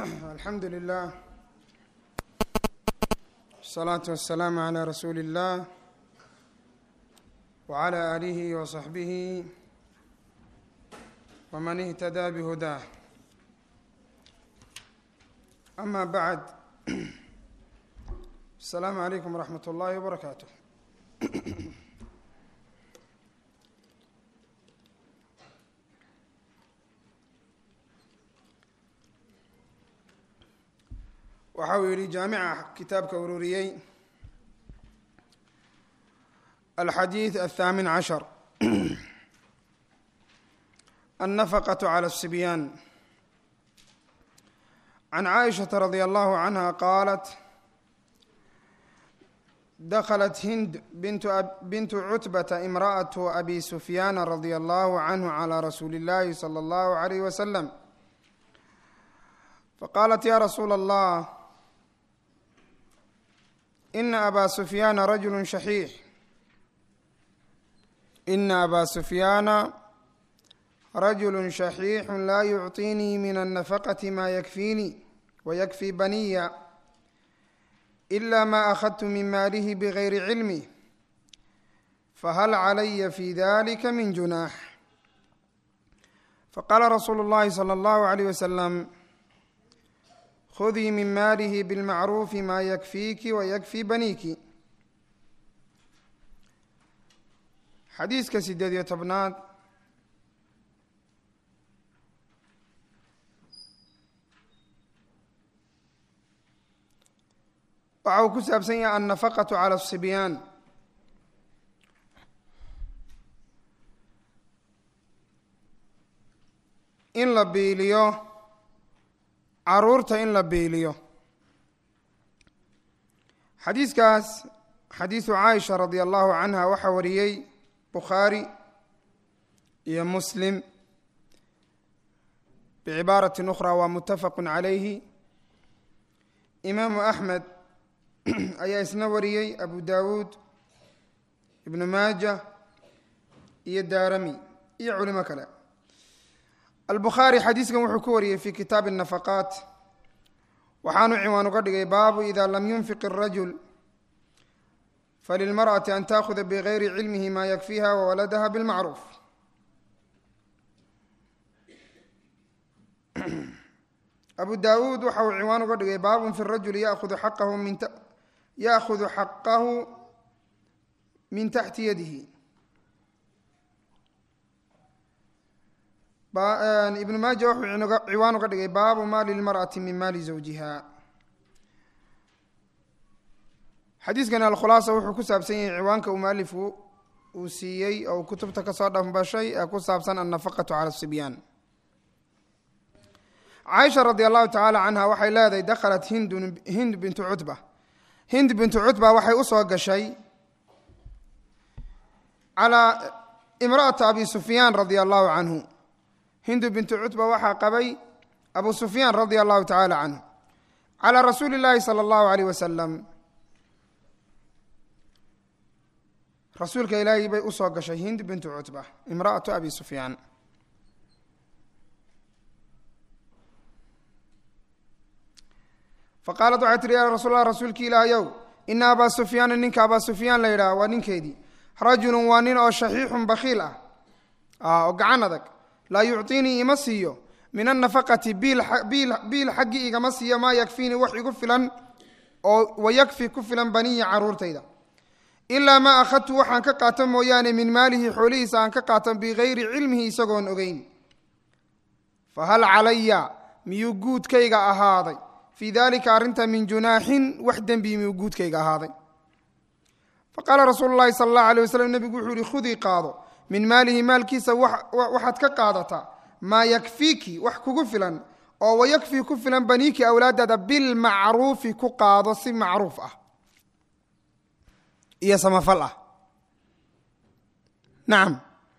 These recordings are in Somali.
alxamdu lilah asalaatu wasalaamu calaa rasuuli اllah wcalى aalihi wasaxbihi wman ihtadaa bihudaah ama bacd asalaamu calaykum waraxmat اllahi wbarakaatu waxa uu yihi jaamica kitaabka ururiyey alxadiid aلthaamin cashar النفقة على الصبيان عن عائشة رضي الله عنها قالت دخلت هند بنت, أب بنت عتبة امرأة أبي سفيان رضي الله عنه على رسول الله صلى الله عليه وسلم فقالت يا رسول الله إن أبا سفيان رجل شحيح إن أبا سفيان رجل شحيح لا يعطيني من النفقة ما يكفيني ويكفي بني إلا ما أخذت من ماله بغير علمي فهل علي في ذلك من جناح فقال رسول الله صلى الله عليه وسلم خذي من ماله بالمعروف ما يكفيك ويكفي بنيك xadiiska sideed iyo tobnaad waxa uu ku saabsan yahay annafaqatu cala asibyaan in la biiliyo caruurta in la biiliyo xadiiskaas xadiisu caaisha radi allahu canha waxaa wariyey bukhaari iyo muslim bicibaarati ukhra waa mutafaqu calayhi imaamu axmed ayaa isna wariyey abu dawuud ibnu maaja iyo daarami iyo culimo kale albukhaari xadiiskan wuxuu ku wariyey fi kitaabi الnafaqaat waxaanu ciwaan uga dhigay baabu ida lam yunfiq الrajul falilmarأaةi an taakuda bgayri cilmihi ma yakfiha wawaladaha bاlmacruuf abu dawuud waxa uu ciwaan uga dhigay baabun fi rajuli yaahudu xaqahu min yaahudu xaqahu min taxti yadihi ibnu maaja wuxuu ciwaan uga dhigay baabu maali lmarأati min maali zawjiha xadiiskan alkhulaasa wuxuu ku saabsan yahay ciwaanka uu mualifku uu siiyey oo kutubta kasoo dhambashay ee ku saabsan annafaqatu cala sibyaan caaisha radi allahu tacaala canha waxay leedahay dakhalat hindun hind bintu cutba hind bintu cutba waxay usoo gashay calaa imra'ata abi sufyaan radia allahu canhu hindu bintu cutba waxaa qabay abu sufyaan radia allahu tacaala canhu calaa rasuuli llaahi sala allahu aleyh wasalam rasuulka ilaahay bay usoo gashay hind bintu cutba imra'atu abi sufyaan faqaalat waxay tihi ya rasuul allah rasuulki ilaahayow ina abaa sufyaana ninka abaa sufyaan la yidhaah waa ninkeedii rajulun waa nin oo shaxiixun bakhiil ah oo gacan adag laa yucطiinii ima siiyo min annafaqati biil xaggii igama siiyo maa yakfiinii wax igu filan oo wayakfi ku filan baniya caruurtayda ilaa maa akhadtu waxaan ka qaato mooyaane min maalihi xoolihiisa aan ka qaato bigayri cilmihi isagoon ogeyn fahal calaya miyuu guudkayga ahaaday fii dalika arrinta min junaaxin wax dembi miyuu guudkayga ahaaday faqaala rasuulu llahi sala allahu alay waslm nebigu wuxuu yihi khudii qaado min maalihi maalkiisa waxaad ka qaadataa maa yakfiiki wax kugu filan oo wayakfii ku filan baniiki awlaadaada bilmacruufi ku qaado si macruuf ah iyo samafal ah nacam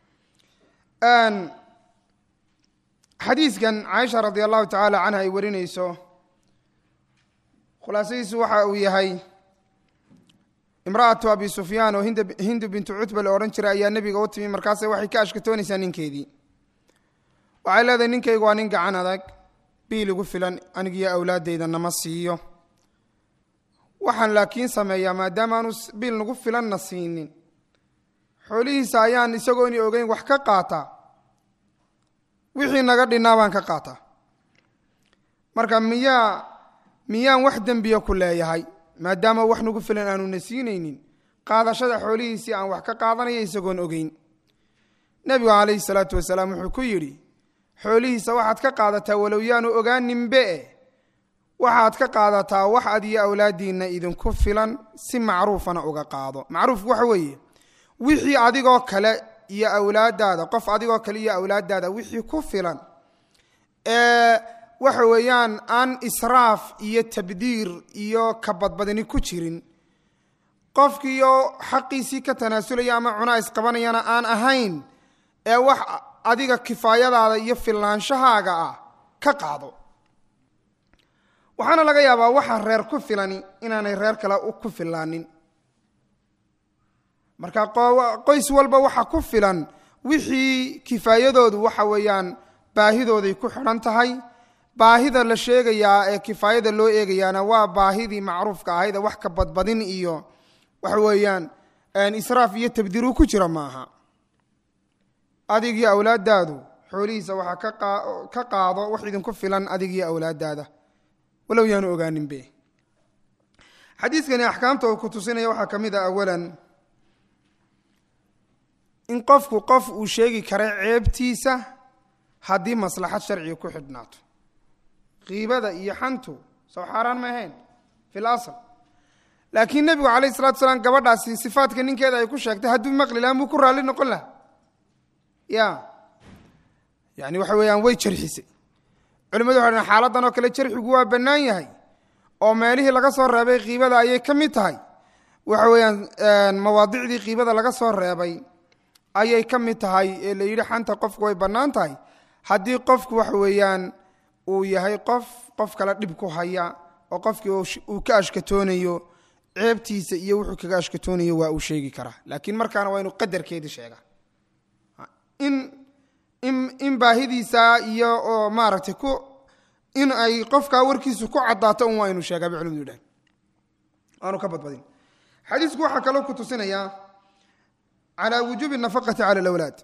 xadiiskan caaisha radi allahu tacaala canha ay warinayso khulaasadiisu waxa uu yahay imra'atu abi sufyaan oo hindu bintu cutba la odhan jiray ayaa nebiga u timi markaase waxay ka ashkatoonaysaa ninkeedii waxay leedahay ninkaygu waa nin gacan adag biil igu filan anigiyo awlaaddayda nama siiyo waxaan laakiin sameeyaa maadaama aanu biil nagu filanna siinin xoolihiisa ayaan isagooni ogeyn wax ka qaataa wixii naga dhinnaa baan ka qaataa marka miyaa miyaan wax dembiya ku leeyahay maadaama wax nagu filan aanuna siinaynin qaadashada xoolihiisii aan wax ka qaadanaya isagoon ogeyn nebigu calayhi salaatu wasalaam wuxuu ku yidhi xoolihiisa waxaad ka qaadataa walow yaanu ogaaninbe waxaad ka qaadataa wax ad iyo awlaadiinna idinku filan si macruufana uga qaado macruufku waxa weeye wixii adigoo kale iyo awlaadaada qof adigoo kale iyo awlaadaada wixii ku filan ee waxa weeyaan aan israaf iyo tabdiir iyo kabadbadini ku jirin qofkiiyo xaqiisii ka tanaasulaya ama cunaa isqabanayana aan ahayn ee wax adiga kifaayadaada iyo fillaanshahaaga ah ka qaado waxaana laga yaabaa waxa reer ku filani inaanay reer kale ku filaanin marka qoys walba waxa ku filan wixii kifaayadoodu waxa weeyaan baahidooday ku xidhan tahay baahida la sheegayaa ee kifaayada loo eegayaana waa baahidii macruufka ahayd wax ka badbadin iyo waxa weeyaan israaf iyo tabdiiru ku jira maaha adigii awlaadaadu xoolihiisa waxaa ka qaado wax idinku filan adigii awlaadaada walow yaanu ogaaninbe xadiiskani axkaamta uu ku tusinaya waxaa ka mid a awalan in qofku qof uu sheegi kara ceebtiisa haddii maslaxad sharciga ku xidhnaato kiibada iyo xantu soo xaaraan ma ahayn fi lasl laakiin nebigu calayh salatu salaam gabadhaasi sifaadka ninkeeda ay ku sheegtay hadduu maqli laha muu ku raalli noqon laha ya yani waxa weeyaan way jarxisay culimadu waxay dhn xaaladan oo kale jarxigu waa bannaan yahay oo meelihii laga soo reebay kiibada ayay ka mid tahay waxa weeyaan mawaadicdii kiibada laga soo reebay ayay ka mid tahay ee la yidhi xanta qofku way bannaan tahay haddii qofku waxa weeyaan uu yahay qof qof kale dhib ku haya oo qofkii uu ka ashkatoonayo ceebtiisa iyo wuxuu kaga ashkatoonayo waa uu sheegi karaa laakiin markaana waa inuu qadarkeedii sheega in in in baahidiisa iyo oo maaragtay ku in ay qofkaa warkiisu ku caddaato un waa inu sheegaa bay culimadu yidhahan aanu ka badbadin xadiisku waxaa kaloo ku tusinayaa calaa wujuubi nafaqati cala alawlaad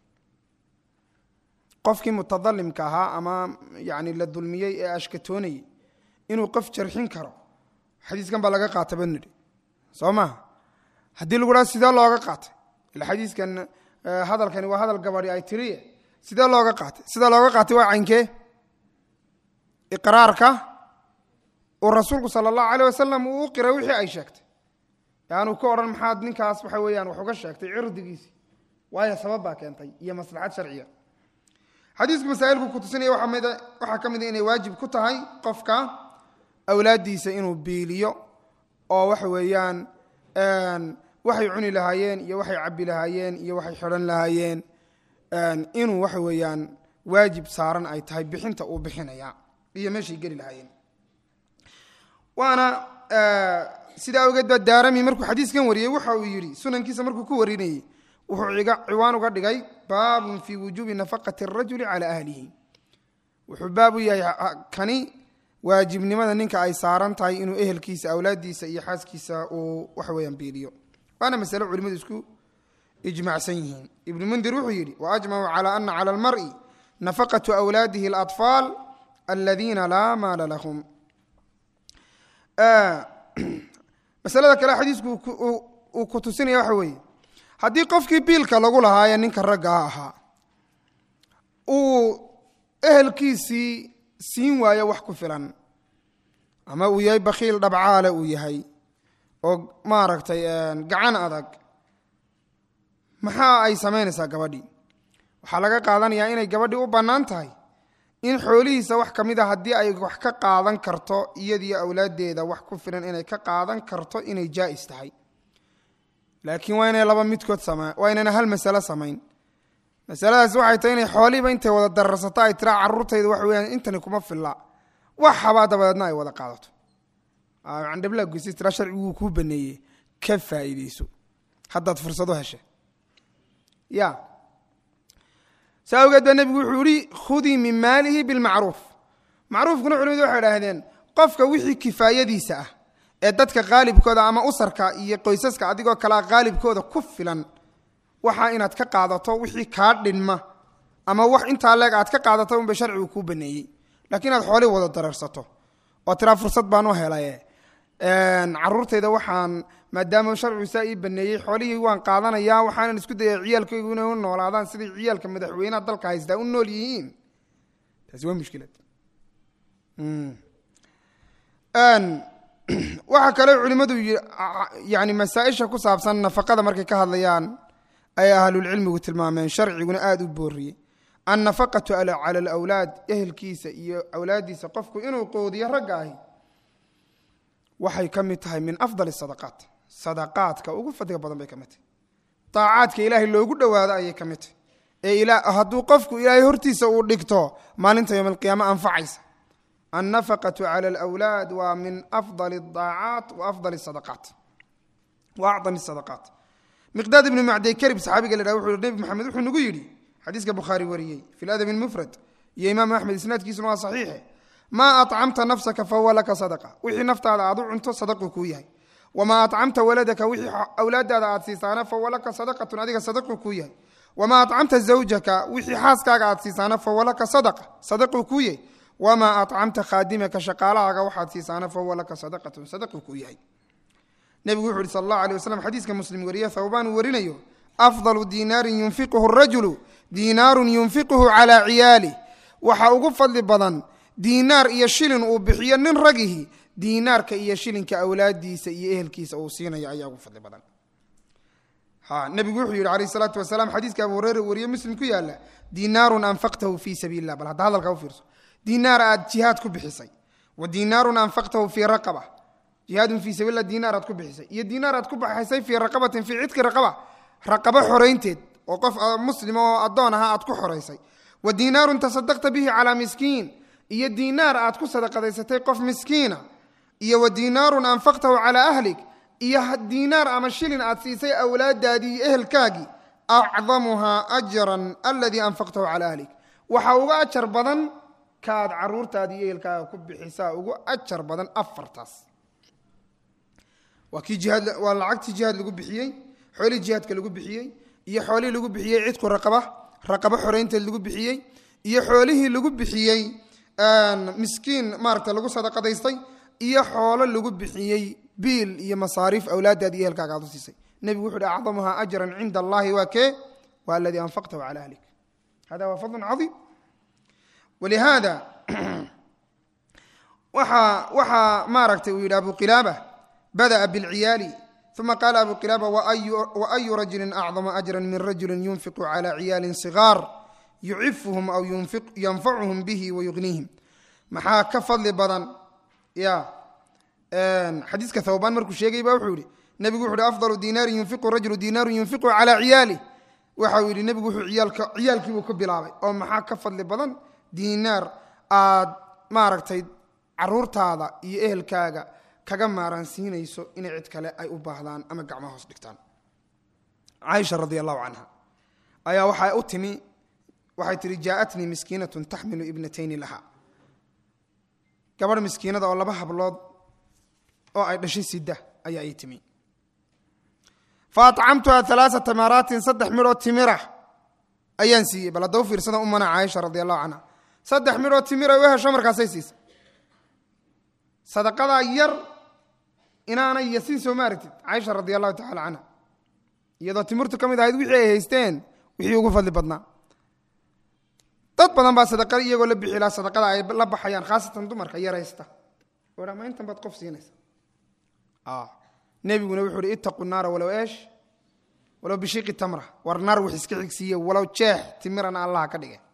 qofkii mutadalimka ahaa ama yani la dulmiyey ee ashkatoonayey inuu qof jarxin karo xadiiskan baa laga qaata ba nidhi soo maha haddii lagu dhaha sidee looga qaatay ila xadiiskan hadalkani waa hadal gabadhi ay tiriye sidee looga qaatay sida looga qaatay waa caynkee iqraarka uu rasuulku sala allahu aleyh wasalam uu u qiray wixii ay sheegtay yaanu ka odhan maxaad ninkaas waxa weeyaan wax uga sheegtay cirdigiisi waayo sabab baa keentay iyo maslaxad sharciya xadiisku masaa'ilku ku tusinaya waxaa ka mida inay waajib ku tahay qofka awlaaddiisa inuu biiliyo oo waxa weeyaan waxay cuni lahaayeen iyo waxay cabbi lahaayeen iyo waxay xidhan lahaayeen inuu waxa weeyaan waajib saaran ay tahay bixinta uu bixinaya iyo meeshay geli lahaayeen waana sidaa awgeed baa daarami markuu xadiiskan wariyey waxa uu yidhi sunankiisa markuu ku warinayey wuxuu ciwaan uga dhigay baabun fii wujuubi nafaqati arajuli cala ahlihi wuxuu baab u yahay kani waajibnimada ninka ay saaran tahay inuu ehelkiisa awlaaddiisa iyo xaaskiisa uu waxa weeyaan biiliyo waana masale culimadu isku ijmacsan yihiin ibnu mundir wuxuu yidhi waajmacuu cala ana cala almar'i nafaqatu awlaadihi alatfaal aladiina laa maala lahum masalada kale xadiisku uu ku tusinaya waxa weeye haddii qofkii biilka lagu lahaayee ninka ragga a ahaa uu ehelkiisii siin waayo wax ku filan ama uu yahay bakhiil dhabcaale uu yahay oo maaragtay gacan adag maxaa ay samaynaysaa gabadhii waxaa laga qaadanayaa inay gabadhii u bannaan tahay in xoolihiisa wax ka mid a haddii ay wax ka qaadan karto iyadiyo awlaaddeeda wax ku filan inay ka qaadan karto inay jaa'is tahay laakiin waa inay laba midkood sama waa inayna hal masalo samayn masaladaas waxay tahay inay xoolihiiba intay wada dararsato ay tiraa carruurtayda waxa weyaan intani kuma filla wax habaa dabadeedna ay wada qaadato candhablaa goysay tiraa sharciguu kuu baneeyey ka faa'iideyso haddaad fursado heshe ya saa awgeed baa nebigu wuxuu yihi khudii min maalihi bilmacruuf macruufkuna culimadu waxay idhaahdeen qofka wixii kifaayadiisa ah ee dadka qaalibkooda ama usarka iyo qoysaska adigoo kalea qaalibkooda ku filan waxaa inaad ka qaadato wixii kaa dhinma ama wax intaa leeg aad ka qaadato unba sharcigu kuu baneeyey laakiin inaad xoolii wada dareersato oo tiraa fursad baan u helaye caruurtayda waxaan maadaama sharcigu saa ii baneeyey xoolihii waan qaadanayaa waxaanan isku daya ciyaalkaygu inay u noolaadaan siday ciyaalka madaxweynaha dalka haystaa u nool yihiin taasi waa mushkilad waxaa kaloo culimmadu yani masaa-isha ku saabsan nafaqada markay ka hadlayaan ay ahlulcilmigu tilmaameen sharciguna aada u booriyey annafaqatu cala alawlaad ehelkiisa iyo awlaaddiisa qofku inuu qoodiyo ragga ahi waxay ka mid tahay min afdal sadaqaat sadaqaadka ugu fadliga badan bay ka mid tahay daacaadka ilaahay loogu dhowaado ayay ka mid tahay ee hadduu qofku ilaahay hortiisa uu dhigto maalinta yowm alqiyaame anfacaysa annafaqatu cala alawlaad waa min afdali adaacaat wa afdali sadaqaat wa acdami sadaqaat miqdaad ibnu macday karib saxaabiga la dhaha wuxuu nebi maxamed wuxuu nagu yidhi xadiiska bukhaari wariyey fi ladabi lmufrad iyo imaam axmed isnaadkiisuna waa saxiixe maa acamta nafsaka fahuwa laka sadaqa wixii naftaada aad u cunto sadaqu kuu yahay wamaa acamta waladaka wixii awlaadaada aad siisaana fahuwa laka sadaqatun adiga sadaqu kuu yahay wamaa acamta zawjaka wixii xaaskaaga aad siisaana fahuwa laka sadaqa sadaqu kuu yahay wamaa acamta khaadimaka shaqaalahaaga waxaad siisaana fahuwa laka sadaqatun sadaqu kuu yahay nebigu wuxu uhi sal allahu alay waslm xadiiska muslim wariye thawbaan uu warinayo afdalu diinaarin yunfiquhu rajulu diinaarun yunfiquhu calaa ciyaalih waxa ugu fadli badan diinaar iyo shilin uu bixiyo nin ragihi diinaarka iyo shilinka awlaadiisa iyo ehelkiisa uu siinayo ayaa ugu fadli badan nebigu wuxuu yihi alayh salaatu wasalaam xadiiska abu hureyre wariye muslim ku yaala diinaarun anfaqtahu fii sabiili lah bal hadda hadalka u fiirso diinaar aad jihaad ku bixisay wa diinaarun anfaqtahu fii raqaba jihaadun fii sabiillah diinaar aad ku bixisay iyo diinaar aad ku baxaysay fii raqabatin fii cidki raqaba raqabo xoraynteed oo qof muslim oo addoon ahaa aad ku xoraysay wa diinaarun tasadaqta bihi calaa miskiin iyo diinaar aad ku sadaqadaysatay qof miskiina iyo wa diinaarun anfaqtahu calaa ahlik iyo diinaar ama shilin aad siisay awlaadaadii iyo ehelkaagii acdamuhaa ajran aladii anfaqtahu calaa ahlik waxaa uga ajar badan kaad caruurtaadii iyo ehelkaaga ku bixisaa ugu ajar badan afartaas waa kii jihaad waa lacagtii jihaad lagu bixiyey xoolihii jihaadka lagu bixiyey iyo xoolihii lagu bixiyey cidku raqaba raqabo xoraynteed lagu bixiyey iyo xoolihii lagu bixiyey miskiin maaragta lagu sadaqadaystay iyo xoolo lagu bixiyey biil iyo masaariif awlaadaadi iyo ehelkaaga aad u siisay nebigu wuxu uhi acdamuhaa ajran cinda allahi waa kee waa aladii anfaqtahu cala ahlik hada waa fadlun cadiim walihaada waxaa waxaa maaragtay uu yidhi abu qilaaba bada'a bilciyaali uma qaala abu qilaaba waayu rajulin acdama ajra min rajulin yunfiqu cala ciyaalin sigaar yucifuhum aw yanfacuhum bihi wayugniihim maxaa ka fadli badan ya xadiiska thawbaan markuu sheegay ba wuxuu yihi nebigu wuxu uhi afdalu diinaarin yunfiqu rajulu diinaarun yunfiqu calaa ciyaalih waxa uu yidhi nebigu wuxuu ciyaalka ciyaalkiibuu ka bilaabay oo maxaa ka fadli badan diinaar aad maaragtay caruurtaada iyo ehelkaaga kaga maaransiinayso inay cid kale ay u baahdaan ama gacmo hoos dhigtaan caaisha radi allahu canha ayaa waxaa u timi waxay tihi jaaatnii miskiinatun taxmilu ibnatayni laha gabadh miskiinada oo laba hablood oo ay dhashay sida ayaa ii timi fa acamtuha alaaa tamaraatin saddex midhoo timira ayaan siiyey bal hadda u fiirsada umana caaisha radi allahu canha saddex midhoo timira u hesho markaasay siisay sadaqadaa yar inaanay yasin soo maaragtid caaisha radi allahu tacala canha iyadoo timirtu ka mid ahayd wixii ay haysteen wixii ugu fadli badnaa dad badan baa sadaqa iyagoo la bixi laha sadaqada ay la baxayaan khaasatan dumarka yaraysta oha ma intan baad qof siinaysa nebiguna wuxuu uhi ittaqu naara walow eesh walow bishiiqi tamra war naar wax iska xigsiiye walow jeex timirana allaha ka dhige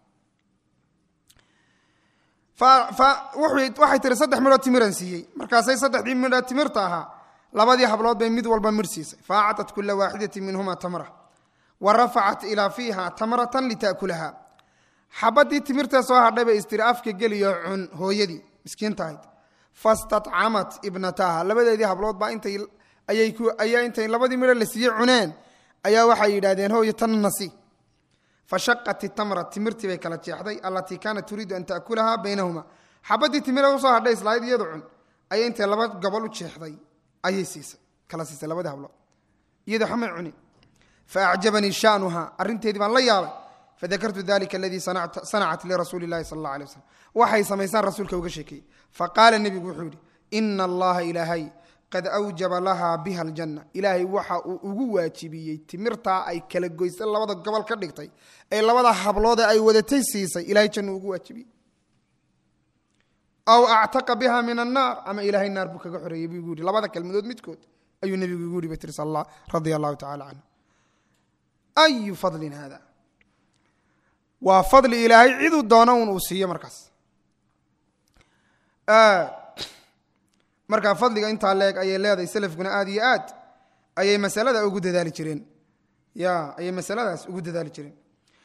waxay tiri saddex midhoo timiran siiyey markaasay saddexdii midhoo timirta ahaa labadii hablood bay mid walba midh siisay fa acطat kula waaxidatin minhuma tamra wa rafacat ilaa fiiha tamratan litaakulaha xabadii timirtee soo hadhay bay istiri afka geliyo cun hooyadii miskiinta ahayd fastadcamat ibnataha labadeedii hablood baa intay ayaa intay labadii midho la siiyey cuneen ayaa waxay yidhahdeen hooyo tan nasi fashaqat itamra timirtii bay kala jeexday allatii kaanat turiidu an taakulaha baynahuma xabaddii timira usoo hadhay islahayd iyadu cun ayay intay laba gobol u jeexday ayay siisay kala siisay labadii hablood iyadoo xamay cunin faacjabanii sha'nuha arrinteedii baan la yaabay fadakartu dalika aladii sanacat lirasuuli llahi sala allah alay wasalam waxay samaysaan rasuulka uga sheekeeyey faqaala nebigu wuxuu yidhi ina allaha ilaahay qad awjaba lahaa biha aljanna ilaahay waxa uu ugu waajibiyey timirtaa ay kala goysay labada gobol ka dhigtay ee labada habloode ay wadatay siisay ilahay jannu ugu waajibiyey aw actaqa biha min annaar ama ilaahay naar buu kaga xoreeyey buu igu yidhi labada kelmadood midkood ayuu nebigu igu yidhi bay tiri sal radia allahu tacala canhu ayu fadlin hada waa fadli ilaahay ciduu doono un uu siiyo markaas markaa fadliga intaa leeg ayay leedahay selafkuna aad iyo aad ayay masalada ugu dadaali jireen ya ayay masaladaas ugu dadaali jireen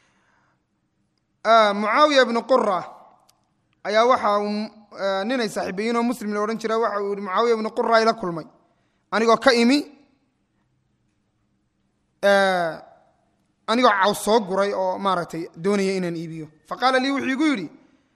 mucaawiya ibnu qura ayaa waxa uu ninay saaxiibayiinoo muslim la odhan jira waxa uu yihi mucaawiya ibnu qura ila kulmay anigoo ka imi anigoo caws soo guray oo maaragtay doonaya inaan iibiyo faqaala lii wuxuu igu yidhi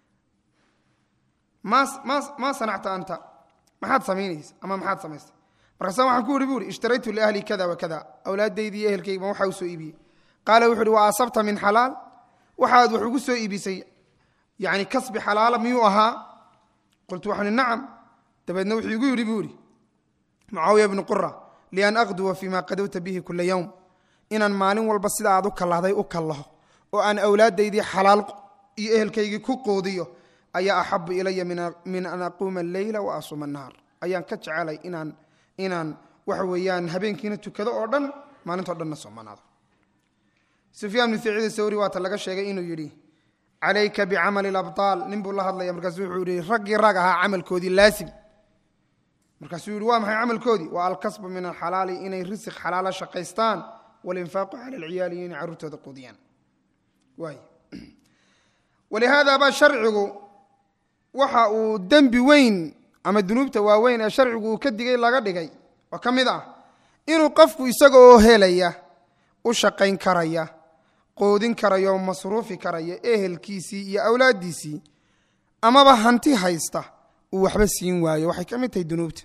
ma ma maa sanacta anta maxaad samaynaysa ama maxaad samaystay markaasa waxaan ku yihi bu ihi ishtaraytu liahli kada wa kada awlaadaydii iyo ehelkayga waxaa u soo iibiyey qaala wuxu uhi wa asabta min xalaal waxaad wax ugu soo iibisay yani kasbi xalaala miyuu ahaa qultu waxaan ihi nacam dabeedna wuxuu igu yidhi buu ihi mucaawiya bnu qura lian aqduwa fima qadowta bihi kula yowm inaan maalin walba sida aad u kallahday u kallaho oo aan awlaadaydii xalaal iyo ehelkaygii ku qoodiyo ayaa axabu ilaya min an aquuma alleyla wa asuma annahaar ayaan ka jecelay inaan inaan waxa weeyaan habeenkiina tukado oo dhan maalintao dhanna soomanaado sufyaan bnu saciid sawri waata laga sheegay inuu yidhi calayka bicamali alabtaal nin buu la hadlaya markaasuu wuxuu yihi raggii rag ahaa camalkoodii laasim markaasuu yihi waa maxay camalkoodii waa alkasbu min alxalaali inay risiq xalaala shaqaystaan walinfaaqu cala alciyaali iyo inay carruurtooda quudiyaan waay walihaada baa sharcigu waxa uu dembi weyn ama dunuubta waaweyn ee sharcigu uu ka digay laga dhigay oo ka mid ah inuu qofku isaga oo helaya u shaqayn karaya qoodin karaya oo masruufi karaya ehelkiisii iyo awlaaddiisii amaba hanti haysta uu waxba siin waayo waxay ka mid tahay dunuubta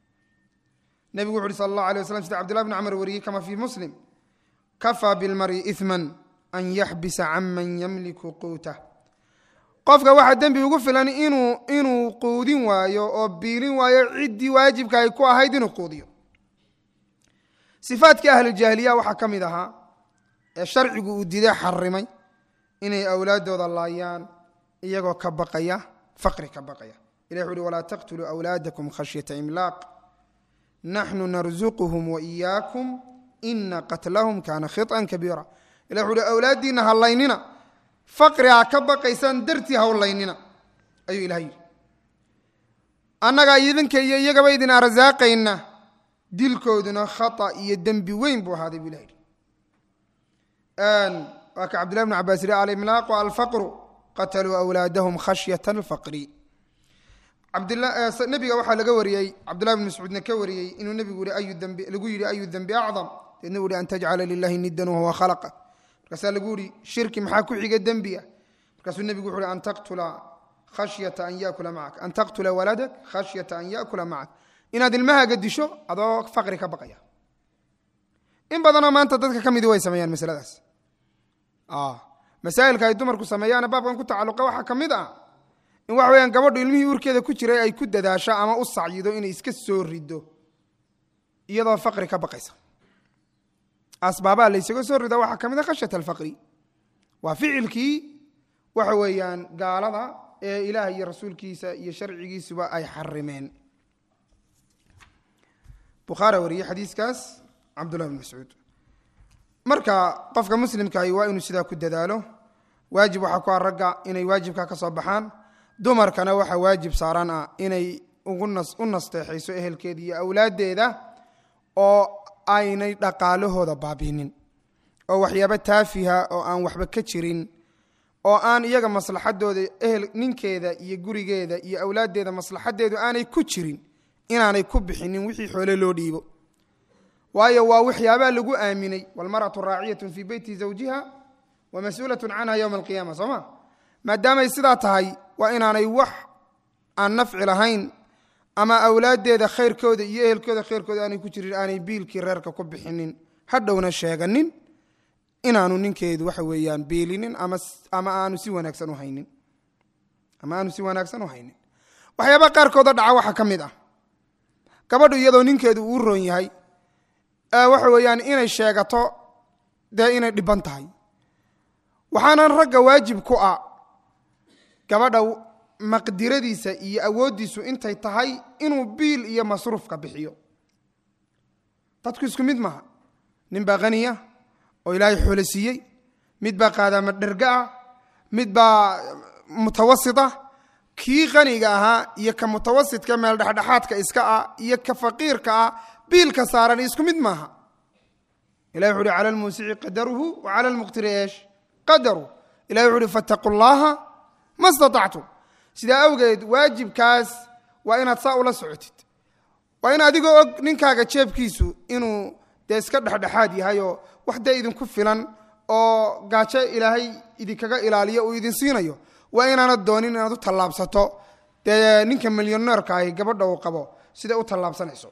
nebigu wuxu uhi sal allah alay waslam sida cbdillah bn camr wariyey kama fii muslim kafaa bilmari iman an yaxbisa can man yamliku quutah qofka waxaa dembi ugu filan inuu inuu quudin waayo oo biilin waayo ciddii waajibka ay ku ahayd inuu quudiyo sifaadkii ahlujaahiliya waxaa ka mid ahaa ee sharcigu uu diday xarimay inay awlaaddooda laayaan iyagoo ka baqaya faqri ka baqaya ilah wuxu uhi walaa taqtuluu awlaadakum khashyata imlaaq naxnu narzuquhum waiyaakum ina qatlahum kaana khiطan kabiira ilah wuxu uhi awlaaddiinna ha laynina faqri ha ka baqaysaan dartii hawlaynina ayuu ilah yidhi annagaa idinka iyo iyagaba idin arsaaqayna dilkooduna khata iyo dembi weyn buu ahaaday buu ilah yidhi waa ka cabdillahi bn cabaas yidhi alimlaaqu alfaqru qataluu awlaadahum khashyata alfaqri nabiga waxaa laga wariyey cabdillahi bn mascuudna ka wariyey inuu nebigu yihi lagu yidhi ayu dembi acdam deedna u yihi an tajcala lilahi nidan wahuwa khalaqa markaasaa lagu yihi shirki maxaa ku xiga dembiga markaasuu nebigu wuxu uhi an taqtula khashyata an yakula macak an taqtula waladak khashyata an yakula macak inaad ilmahaaga disho adoo faqri ka baqaya in badanoo maanta dadka ka midi way sameeyaan masaladaas masaa'ilka ay dumarku sameeyaana baabkan ku tacalluqa waxaa ka mid ah in waxa weyaan gabadhu ilmihii urkeeda ku jiray ay ku dadaasho ama u sacyido inay iska soo rido iyadoo faqri ka baqaysa asbaabaha laysaga soo rida waxaa ka mid a khashyat alfaqri waa ficilkii waxa weeyaan gaalada ee ilaah iyo rasuulkiisa iyo sharcigiisuba ay xarimeen bukhaari wariyey xadiiskaas cabdullahi bn mascuud marka qofka muslimkaahi waa inuu sidaa ku dadaalo waajib waxaa ku ah ragga inay waajibka ka soo baxaan dumarkana waxaa waajib saaran ah inay u nasteexayso ehelkeeda iyo awlaaddeeda oo aynay dhaqaalahooda baabiinin oo waxyaaba taafiha oo aan waxba ka jirin oo aan iyaga maslaxadooda ehel ninkeeda iyo gurigeeda iyo awlaaddeeda maslaxadeedu aanay ku jirin inaanay ku bixinin wixii xoole loo dhiibo waayo waa waxyaabaa lagu aaminay walmaratu raaciyatun fii beyti zawjiha wa mas-uulatun canha yowma alqiyaama soo ma maadaamay sidaa tahay waa inaanay wax aan nafci lahayn ama awlaaddeeda khayrkooda iyo ehelkooda khayrkooda aanay ku jirin aanay biilkii reerka ku bixinin hadhowna sheeganin inaanu ninkeedu waxa weeyaan biilinin ama ama aanu si wanaagsan u haynin ama aanu si wanaagsan u haynin waxyaabaha qaarkooda dhaca waxaa ka mid ah gabadhu iyadoo ninkeedu uu roon yahay waxa weeyaan inay sheegato dee inay dhiban tahay waxaanan ragga waajib ku ah gabadha maqdiradiisa iyo awooddiisu intay tahay inuu biil iyo masruufka bixiyo dadku isku mid maaha nin baa haniya oo ilaahay xoolo siiyey mid baa qaadaama dherga ah mid baa mutawasita kii qaniga ahaa iyo ka mutawasitka meel dhexdhexaadka iska ah iyo ka faqiirka ah biilka saaran isku mid maaha ilahi wuxu uhi cala lmuusici qadaruhu wa cala lmuqtiri eesh qadaru ilahi wuxu uhi fattaqu llaha ma statactum sidaa awgeed waajibkaas waa inaad saa ula socotid waa in adigoo og ninkaaga jeebkiisu inuu dee iska dhexdhexaad yahay oo wax dee idinku filan oo gaajo ilaahay idinkaga ilaaliyo uu idin siinayo waa inaanad doonin inaad u tallaabsato dee ninka milyoneerka ahi gabadha uu qabo siday u tallaabsanayso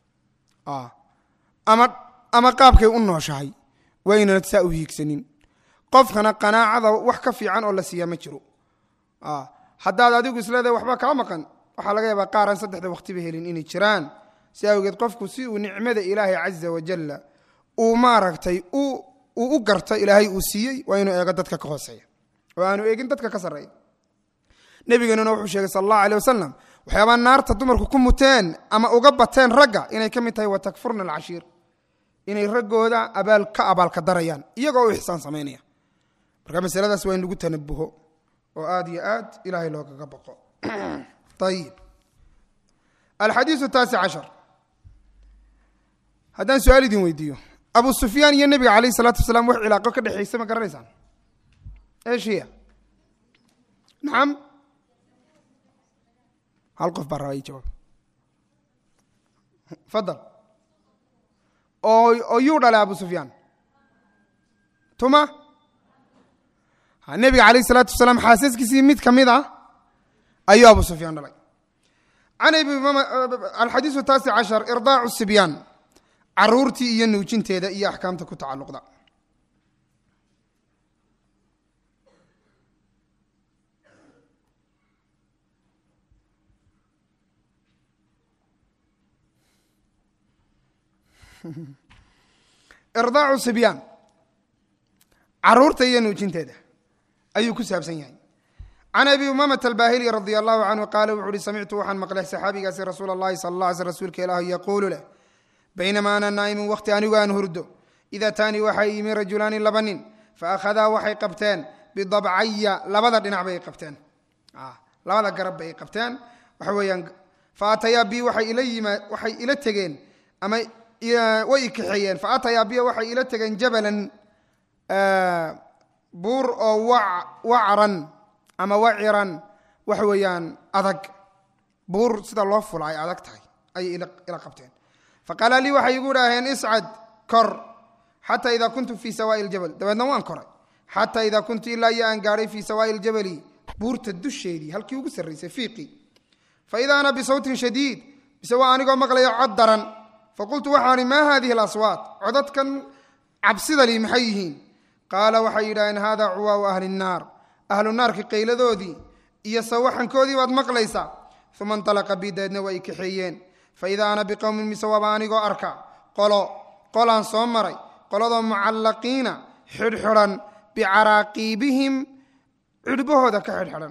ama ama qaabkay u nooshahay waa inaanad saa u hiigsanin qofkana qanaacada wax ka fiican oo la siiyaa ma jiro haddaad adigu isleedahay waxba kaa maqan waxaa laga yaabaa qaaraan saddexda waqtiba helin inay jiraan si awgeed qofku si uu nicmada ilaahay caza wajalla uu maaragtay uu u garto ilaahay uu siiyey waa inuu eego dadka ka hooseeya oo aanu eegin dadka ka sarreeya nebigeenuna wuxuu sheegay sal allahu aleh wasalam waxyaabaa naarta dumarku ku muteen ama uga bateen ragga inay ka mid tahay wa takfurna alcashiir inay raggooda abaal ka abaalka darayaan iyagoo u ixsaan samaynaya marka masaladaas waa in lagu tanabuho oo aad iyo aad ilahay loogaga baqo ayib alxadiiu taasi cashar haddaan su-aal idin weydiiyo abu sufyaan iyo nebiga alayh isalaatu wasalaam wax cilaaqo ka dhexaysa ma garanaysaan eshiya nacam hal qof baa rabaa ii jawaab fadal oo oo yuu dhalay abu sufyaan tuma nebiga alayh isalaatu wasalaam xaasaskiisii mid ka mid ah ayuu abu sufyaan dhalay can alxadiisu taasi cashar irdaacu sibyaan caruurtii iyo nuujinteeda iyo axkaamta ku tacalluqda irdaacu sibyaan caruurta iyo nuujinteeda ayuu ku saabsan yahay can abi umamata albaahili radia allahu canhu qaala wuxu uhi samictu waxaan maqlay saxaabigaasi rasuula allahi sala alla alay sl rsulka ilaah yaquulu leh baynamaa ana naa'imun wakhti anigu aan hurdo ida taanii waxay yimi rajulaani laba nin faakhadaa waxay qabteen bidabcaya labada dhinac bay qabteen labada garab bay qabteen waxa weeyaan faatayaa bi waxay ila yima waxay ila tegeen ama way ikaxeeyeen faatayaa biya waxay ila tegeen jabalan buur oo wacran ama waciran waxa weeyaan adag buur sida loo fula ay adag tahay ayay ila qabteen faqaala lii waxay igu dhaaheen iscad kor xataa idaa kuntu fii sawaa'i ljabal dabeedna waan koray xataa idaa kuntu ilaa iyo aan gaadhay fii sawaa'i ljabali buurta dusheedii halkii ugu sarraysay fiiqii fa idaa ana bisawtin shadiid bise waa anigoo maqlayo cod daran faqultu waxaan ihi maa haadihi alaswaat codadkan cabsidali maxay yihiin qaala waxay yidhaaheen haadaa cuwaau ahli nnaar ahlu naarka qayladoodii iyo sawaxankoodii baad maqlaysaa uma intalaqa bi dabeedna waa i kaxeeyeen fa idaa ana biqowmin mise waaba anigoo arka qolo qolaan soo maray qoladoo mucallaqiina xidhxidhan bicaraaqiibihim cidhbahooda ka xidhxidhan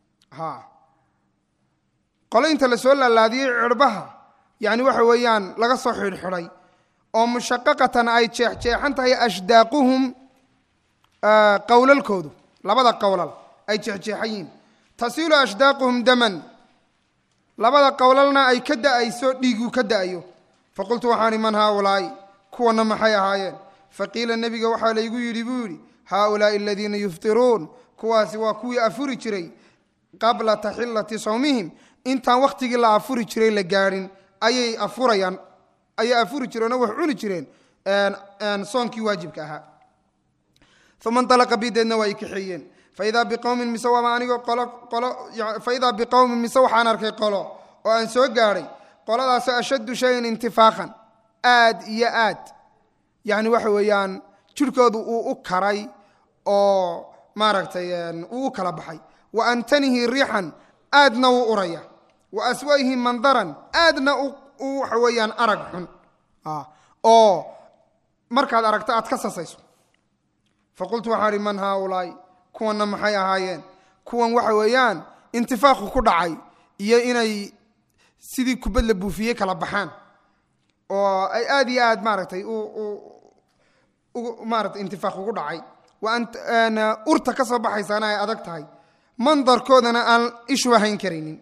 qolo inta la soo laalaadiyey cidhbaha yacni waxa weeyaan laga soo xidhxidhay oo mushaqaqatan ay jeexjeexan tahay ashdaaquhum qowlalkoodu labada qowlal ay jeexjeexan yihiin tasiilu ashdaaquhum daman labada qowlalna ay ka da'ayso dhiigu ka da'ayo faqultu waxaani man haaulaa'i kuwana maxay ahaayeen faqiila nebiga waxaa laygu yidhi buu yidhi haaulaai aladiina yuftiruun kuwaasi waa kuwii afuri jiray qabla taxillati sawmihim intaan wakhtigii la afuri jiray la gaadhin ayay afurayaan ayay afuri jireen oo wax cuni jireen soonkii waajibka ahaa uma intalaqa bideedna waa i kaxeeyeen faidaa biqowmin mise waaba anigoo qolo qolo faidaa biqowmin mise waxaan arkay qolo oo aan soo gaadhay qoladaasoo ashaddu shayin intifaaqan aad iyo aad yacni waxa weeyaan jirhkoodu uu u karay oo maaragtay uu u kala baxay wa antanihi riixan aadna wuu uraya wa aswa'ihi mandaran aadna u waxa weeyaan arag xun oo markaad aragto aad ka sasayso faqultu waxaan ihi man haaulaai kuwanna maxay ahaayeen kuwan waxa weeyaan intifaaqu ku dhacay iyo inay sidii kubad la buufiyey kala baxaan oo ay aad iyo aad maaragtay maarata intifaaq ugu dhacay urta ka soo baxaysaana ay adag tahay mandarkoodana aan ishu hayn karaynin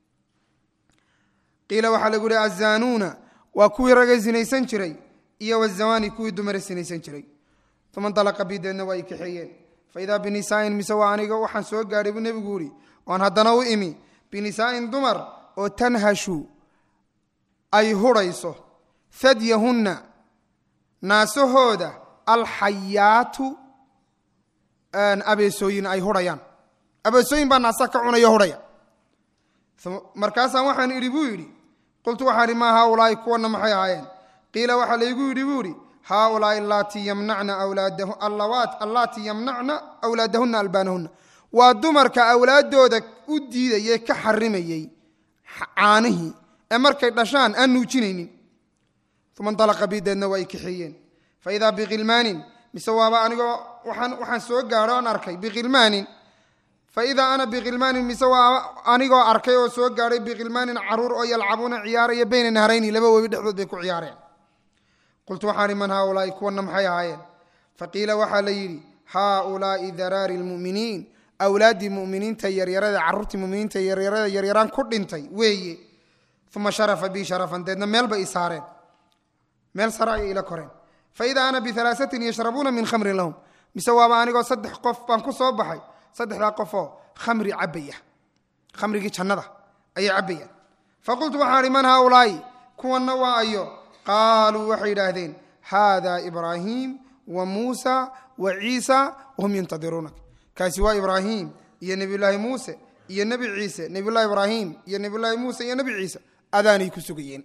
qiila waxaa lagu yihi azaanuuna waa kuwii raga sinaysan jiray iyo wazawani kuwii dumare sinaysan jiray uma dalaqa bideedna waa ay kaxeeyeen faidaa binisaa'in mise waa aniga waxaan soo gaadhay buu nebigu yihi oon haddana u imi binisaa'in dumar oo tanhashu ay hurayso hadyahunna naasahooda alxayaatu abeesooyin ay hurhayaan abeesooyin baa naasa ka cunaya hurhaya markaasaan waxaan idhi buu yidhi qultu waxaan idhi maa haaulaai kuwanna maxay ahaayeen qiila waxaa laygu yidhi buu yidhi haaulaai allaatii yamnacna allawaat allaatii yamnacna awlaadahunna albaanahunna waa dumarka awlaaddooda u diidayee ka xarimayey caanihii ee markay dhashaan aan nuujinaynin uma ndalaqa bideedna waa ay kaxeeyeen faidaa bikhilmaanin mise waaba anigoo waxaan soo gaadho aan arkay bikhilmaanin faidaa ana bikhilmaanin mise waa anigoo arkay oo soo gaadhay bikhilmaanin caruur oo yalcabuuna ciyaaraya bayna nahrayni laba webi dhexdood bay ku ciyaareen qultu waxaan ihi man haaulaai kuwanna maxay ahaayeen faqiila waxaa la yidhi haaulaai daraari lmu'miniin awlaaddii muminiinta yaryarada carruurtii muminiinta yaryarada yaryaraan ku dhintay weeye uma sharafa bii sharafan deedna meel bay i saareen meel sare ayay ila koreen faidaa ana bialaasatin yashrabuuna min khamrin lahum mise waaba anigoo saddex qof baan ku soo baxay saddexdaa qofoo khamri cabaya khamrigii jannada ayay cabbayaan faqultu waxaan ihi man haaulaai kuwanna waa ayo qaaluu waxay yidhaahdeen haada ibraahiim wa muusa wa ciisa wahum yantadiruunak kaasi waa ibraahim iyo nebiyulaahi muuse iyo nebi ciise nebiyulahi ibraahim iyo nebiyulaahi muuse iyo nebi ciise adaanay ku sugayeen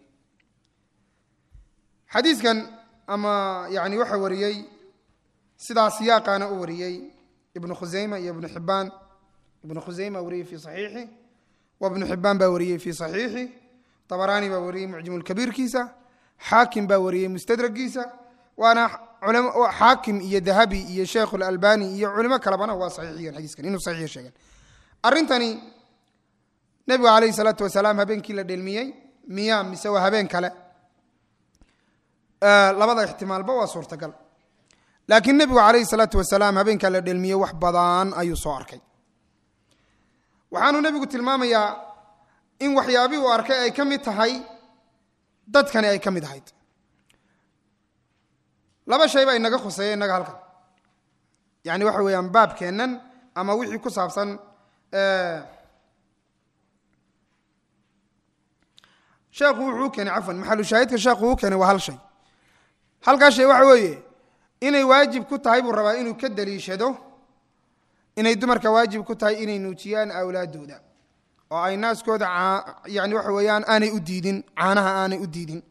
xadiiskan ama yani waxa wariyey sidaa siyaaqaana u wariyey ibnu khusayma iyo ibnu xibaan ibnu khusayma wariyey fi saxiixi wa ibnu xibaan baa wariyey fi saxiixi dabaraani baa wariyey mucjimulkabiirkiisa xaakim baa wariyey mustadragiisa waana xaakim iyo dahabi iyo sheekh lalbani iyo culimo kalebana waa saxiixiyeen xadiiskan inuu saxiix sheegeen arrintani nebigu calayhi salaatu wasalaam habeenkii la dhelmiyey miyaa mise waa habeen kale labada ixtimaalba waa suurtagal laakiin nebigu calayhi salaatu wasalaam habeenkaa la dhelmiyey wax badan ayuu soo arkay waxaanuu nebigu tilmaamayaa in waxyaabihii uu arkay ay ka mid tahay dadkani ay ka mid ahayd laba shay baa inaga khuseeya innaga halkan yani waxa weeyaan baabkeennan ama wixii ku saabsan sheekhu wuxuu u keenay cafwan maxalu shaahidka sheekhu uu keenay waa hal shay halkaa shay waxa weeye inay waajib ku tahay buu rabaa inuu ka daliishado inay dumarka waajib ku tahay inay nuujiyaan awlaadooda oo ay naaskooda yani waxa weeyaan aanay u diidin caanaha aanay u diidin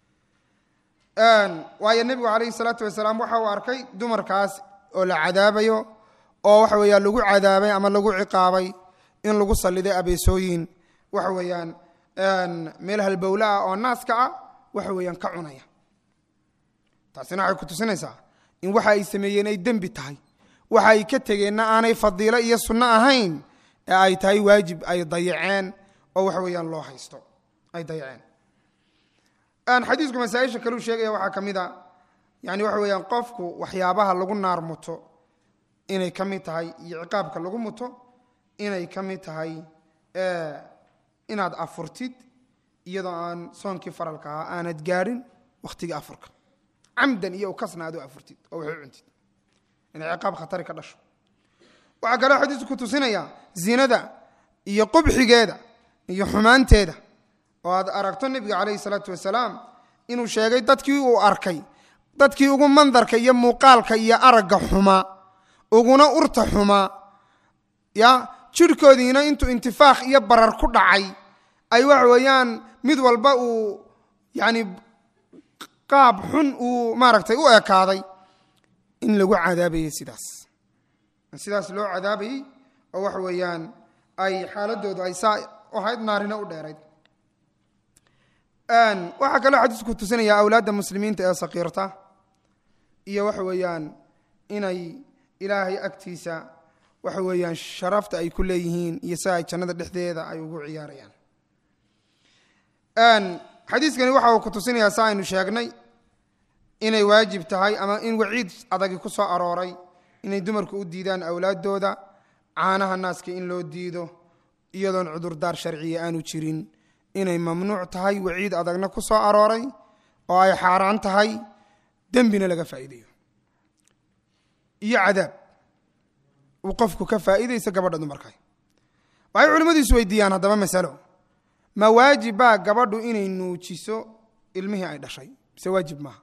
waayo nebigu calayhi salaatu wasalaam waxa uu arkay dumarkaas oo la cadaabayo oo waxa weeyaan lagu cadaabay ama lagu ciqaabay in lagu salliday abeesooyin waxa weeyaan meel halbowle ah oo naaska ah waxa weeyaan ka cunaya taasina waxay ku tusinaysaa in waxa ay sameeyeen ay dembi tahay waxa ay ka tegeenna aanay fadiilo iyo sunno ahayn ee ay tahay waajib ay dayaceen oo waxa weeyaan loo haysto ay dayaceen xadiisku masaaisha kaleu sheegaya waxaa ka mid a yani waxa weeyaan qofku waxyaabaha lagu naar muto inay ka mid tahay iyo ciqaabka lagu muto inay ka mid tahay inaad afurtid iyadoo aan soonkii faralka ahaa aanad gaadhin wakhtigii afurka camdan iyo kasna aad u afurtid oo wax u cuntid inay ciqaab khatari ka dhasho waxaa kaloo xadiisku tusinaya zinada iyo qubxigeeda iyo xumaanteeda oo aad aragto nebiga calayhi salaatu wasalaam inuu sheegay dadkii uu arkay dadkii ugu mandarka iyo muuqaalka iyo aragga xumaa uguna urta xumaa ya jirhkoodiina intuu intifaakh iyo barar ku dhacay ay waxa weeyaan mid walba uu yani qaab xun uu maaragtay u ekaaday in lagu cadaabayay sidaas sidaas loo cadaabayey oo waxa weeyaan ay xaaladoodu ay saa ahayd naarina u dheerayd waxaa kaloo xadiisku tusinayaa awlaadda muslimiinta ee sakiirta iyo waxa weeyaan inay ilaahay agtiisa waxa weeyaan sharafta ay ku leeyihiin iyo si ay jannada dhexdeeda ay ugu ciyaarayaan xadiiskani waxa uu ku tusinayaa sa aynu sheegnay inay waajib tahay ama in waciid adagi ku soo arooray inay dumarku u diidaan awlaaddooda caanaha naaska in loo diido iyadoon cudurdaar sharciya aanu jirin inay mamnuuc tahay waciid adagna ku soo arooray oo ay xaaraan tahay dembina laga faa'iidayo iyo cadaab uu qofku ka faa'iidayso gabadha dumarka waxay culimmadu is weydiiyaan haddaba masalo ma waajib baa gabadhu inay nuujiso ilmihii ay dhashay mise waajib maaha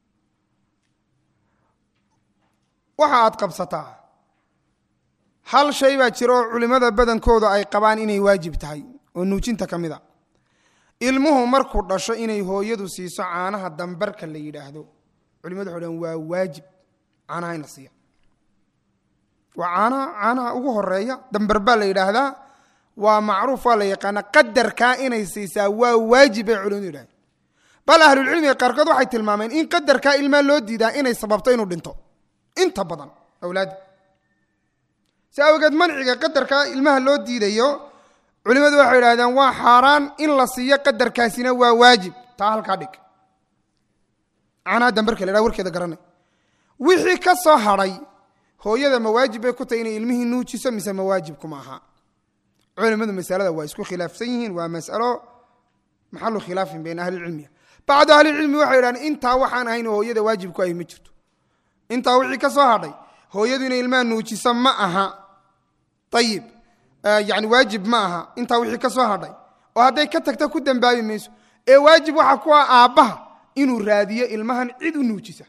waxa aad qabsataa hal shay baa jira oo culimmada badankooda ay qabaan inay waajib tahay oo nuujinta ka mid a ilmuhu markuu dhasho inay hooyadu siiso caanaha dambarka la yidhaahdo culimadu waxay dhan waa waajib caanaha in la siiya waa caanaha caanaha ugu horeeya dambar baa la yidhaahdaa waa macruuf waa la yaqaana qadarkaa inay siisaa waa waajib bay culimadu yidhahdeen bal ahlulcilmiga qaarkood waxay tilmaameen in qadarkaa ilmaa loo diidaa inay sababto inuu dhinto inta badan awlaadda si awgeed manciga qadarkaa ilmaha loo diidayo culimmadu waxay idhahdeen waa xaaraan in la siiyo qadarkaasina waa waajib taa halkaa dhig caanaha dambarka la ydhaha warkeeda garanay wixii ka soo hadhay hooyada ma waajib bay ku tahay inay ilmihii nuujiso mise ma waajibkuma aha culimmadu masalada waa isku khilaafsan yihiin waa masalo maxalu khilaafin bayna ahlilcilmiya bacdu ahlilcilmi waxay idhahdeen intaa waxaan ahayn hooyada waajib ku ahi ma jirto intaa wixii ka soo hadhay hooyadu inay ilmaha nuujiso ma aha ayib yani waajib ma aha intaa wixii ka soo hadhay oo hadday ka tagta ku dambaabi mayso ee waajib waxaa ku ah aabbaha inuu raadiyo ilmahan cid u nuujisa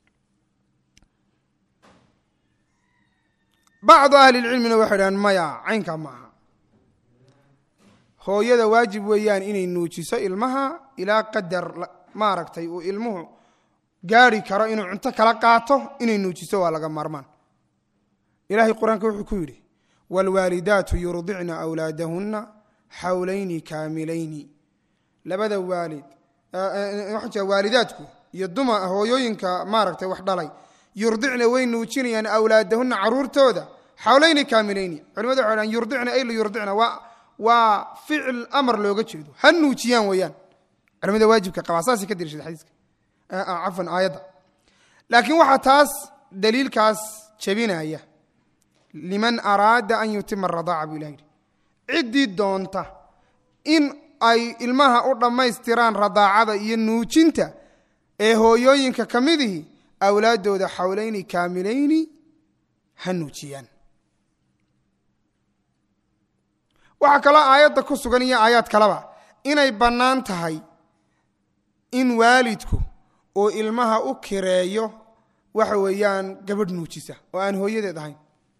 bacdu ahlilcilmina waxay dhahaan maya caynkaa ma aha hooyada waajib weeyaan inay nuujiso ilmaha ilaa qadar maaragtay uu ilmuhu gaari karo inuu cunto kala qaato inay nuujiso waa laga maarmaan ilahay qur-aanka wuxuu ku yidhi wاlwaalidaatu yurdicna أwlaadahuna xawlayni kaamilayni labada waalid waalidaadku iyo duma hooyooyinka maaragtay wax dhalay yurdicna way nuujinayaan awlaadahuna caruurtooda xawlayni kaamilayni culimadu waxay dhan yurdicna ay liyurdicna waa waa ficil amar looga jeedo ha nuujiyaan weeyaan culimada waajibka qabaa saasay ka dirishada xadiiska cafwan aayadda laakiin waxaa taas daliilkaas jebinaya liman araada an yutima aradaaca buu ilah yidhi ciddii doonta in ay ilmaha u dhammaystiraan radaacada iyo nuujinta ee hooyooyinka ka midihi awlaaddooda xawlayni kaamilayni ha nuujiyaan waxaa kaloo aayadda ku sugan iyo aayaad kaleba inay bannaan tahay in waalidku uu ilmaha u kireeyo waxa weeyaan gabadh nuujisa oo aan hooyadeed ahayn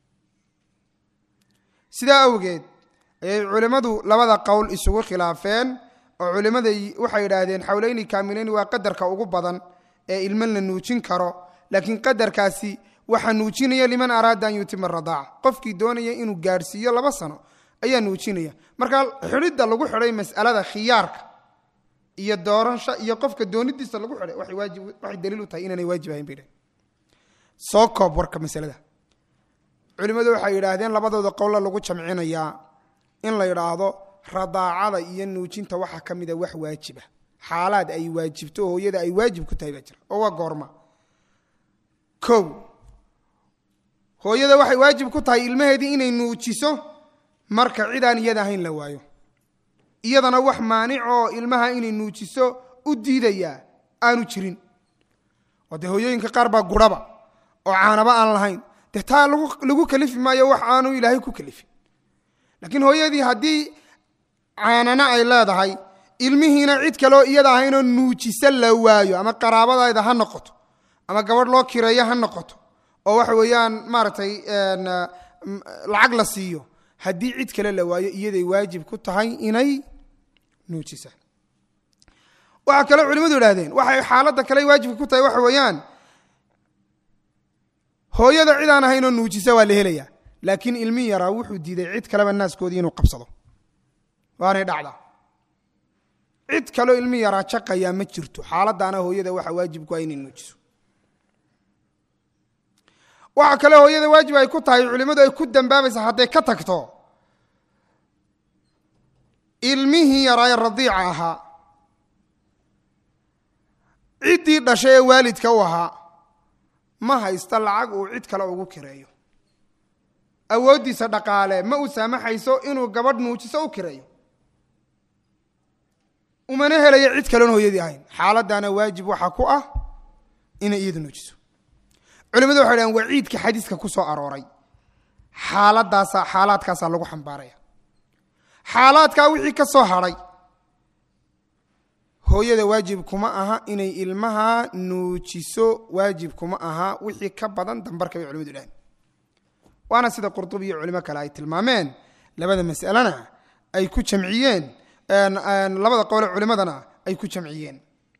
sidaa awgeed ayay culimmadu labada qowl isugu khilaafeen oo culimmada waxay yidhaahdeen xawlayni kaamilayni waa qadarka ugu badan ee ilmo la nuujin karo laakiin qadarkaasi waxaa nuujinaya liman araada an yutima aradaaca qofkii doonaya inuu gaadhsiiyo laba sano ayaa nuujinaya marka xidhidda lagu xidhay mas'alada khiyaarka iyo doorasha iyo qofka doonidiisa lagu xidhay waxay waajib waxay daliil u tahay inaanay waajib ahayn bay dhaheen soo koob warka masalada culimmadu waxay yidhaahdeen labadooda qowla lagu jamcinayaa in la yidhaahdo radaacada iyo nuujinta waxaa ka mida wax waajiba xaalaad ay waajibto oo hooyada ay waajib ku tahay baa jira oo waa goorma kow hooyada waxay waajib ku tahay ilmaheedii inay nuujiso marka cidaan iyada ahayn la waayo iyadana wax maanic oo ilmaha inay nuujiso u diidayaa aanu jirin oo dee hooyooyinka qaar baa gurhaba oo caanaba aan lahayn dee taa lagu kalifi maayo wax aanu ilaahay ku kalifin laakiin hooyadii haddii caanana ay leedahay ilmihiina cid kaleoo iyada ahaynoo nuujisa la waayo ama qaraabadayda ha noqoto ama gabadh loo kireeyo ha noqoto oo waxa weeyaan maaragtay lacag la siiyo haddii cid kale la waayo iyaday waajib ku tahay inay nuujisa waxaa kaloo culimmadu idhahdeen waxay xaaladda kale waajibka ku tahay waxa weeyaan hooyada cid aan ahaynoo nuujisa waa la helayaa laakiin ilmi yaraa wuxuu diiday cid kaleba naaskoodii inuu qabsado waanay dhacdaa cid kaloo ilmi yaraa jaqayaa ma jirto xaaladaana hooyada waxa waajib ku ah inay nuujiso waxa kale hooyada waajib ay ku tahay culimmadu ay ku dambaabaysa hadday ka tagto ilmihii yaraaye radiica ahaa ciddii dhashay ee waalidka u ahaa ma haysta lacag uu cid kale ugu kireeyo awooddiisa dhaqaale ma u saamaxayso inuu gabadh nuujiso u kireeyo umana helayo cid kaleon hooyadii ahayn xaaladdaana waajib waxaa ku ah inay iyadu nuujiso culimadu waxay dhahen waciidka xadiiska ku soo arooray xaaladdaasa xaalaadkaasaa lagu xambaaraya xaalaadkaa wixii ka soo hadhay hooyada waajib kuma aha inay ilmaha nuujiso waajib kuma aha wixii ka badan dambarka bay culimadu dhahen waana sida qurdubi iyo culimo kale ay tilmaameen labada mas'alena ay ku jamciyeen labada qowle culimadana ay ku jamciyeen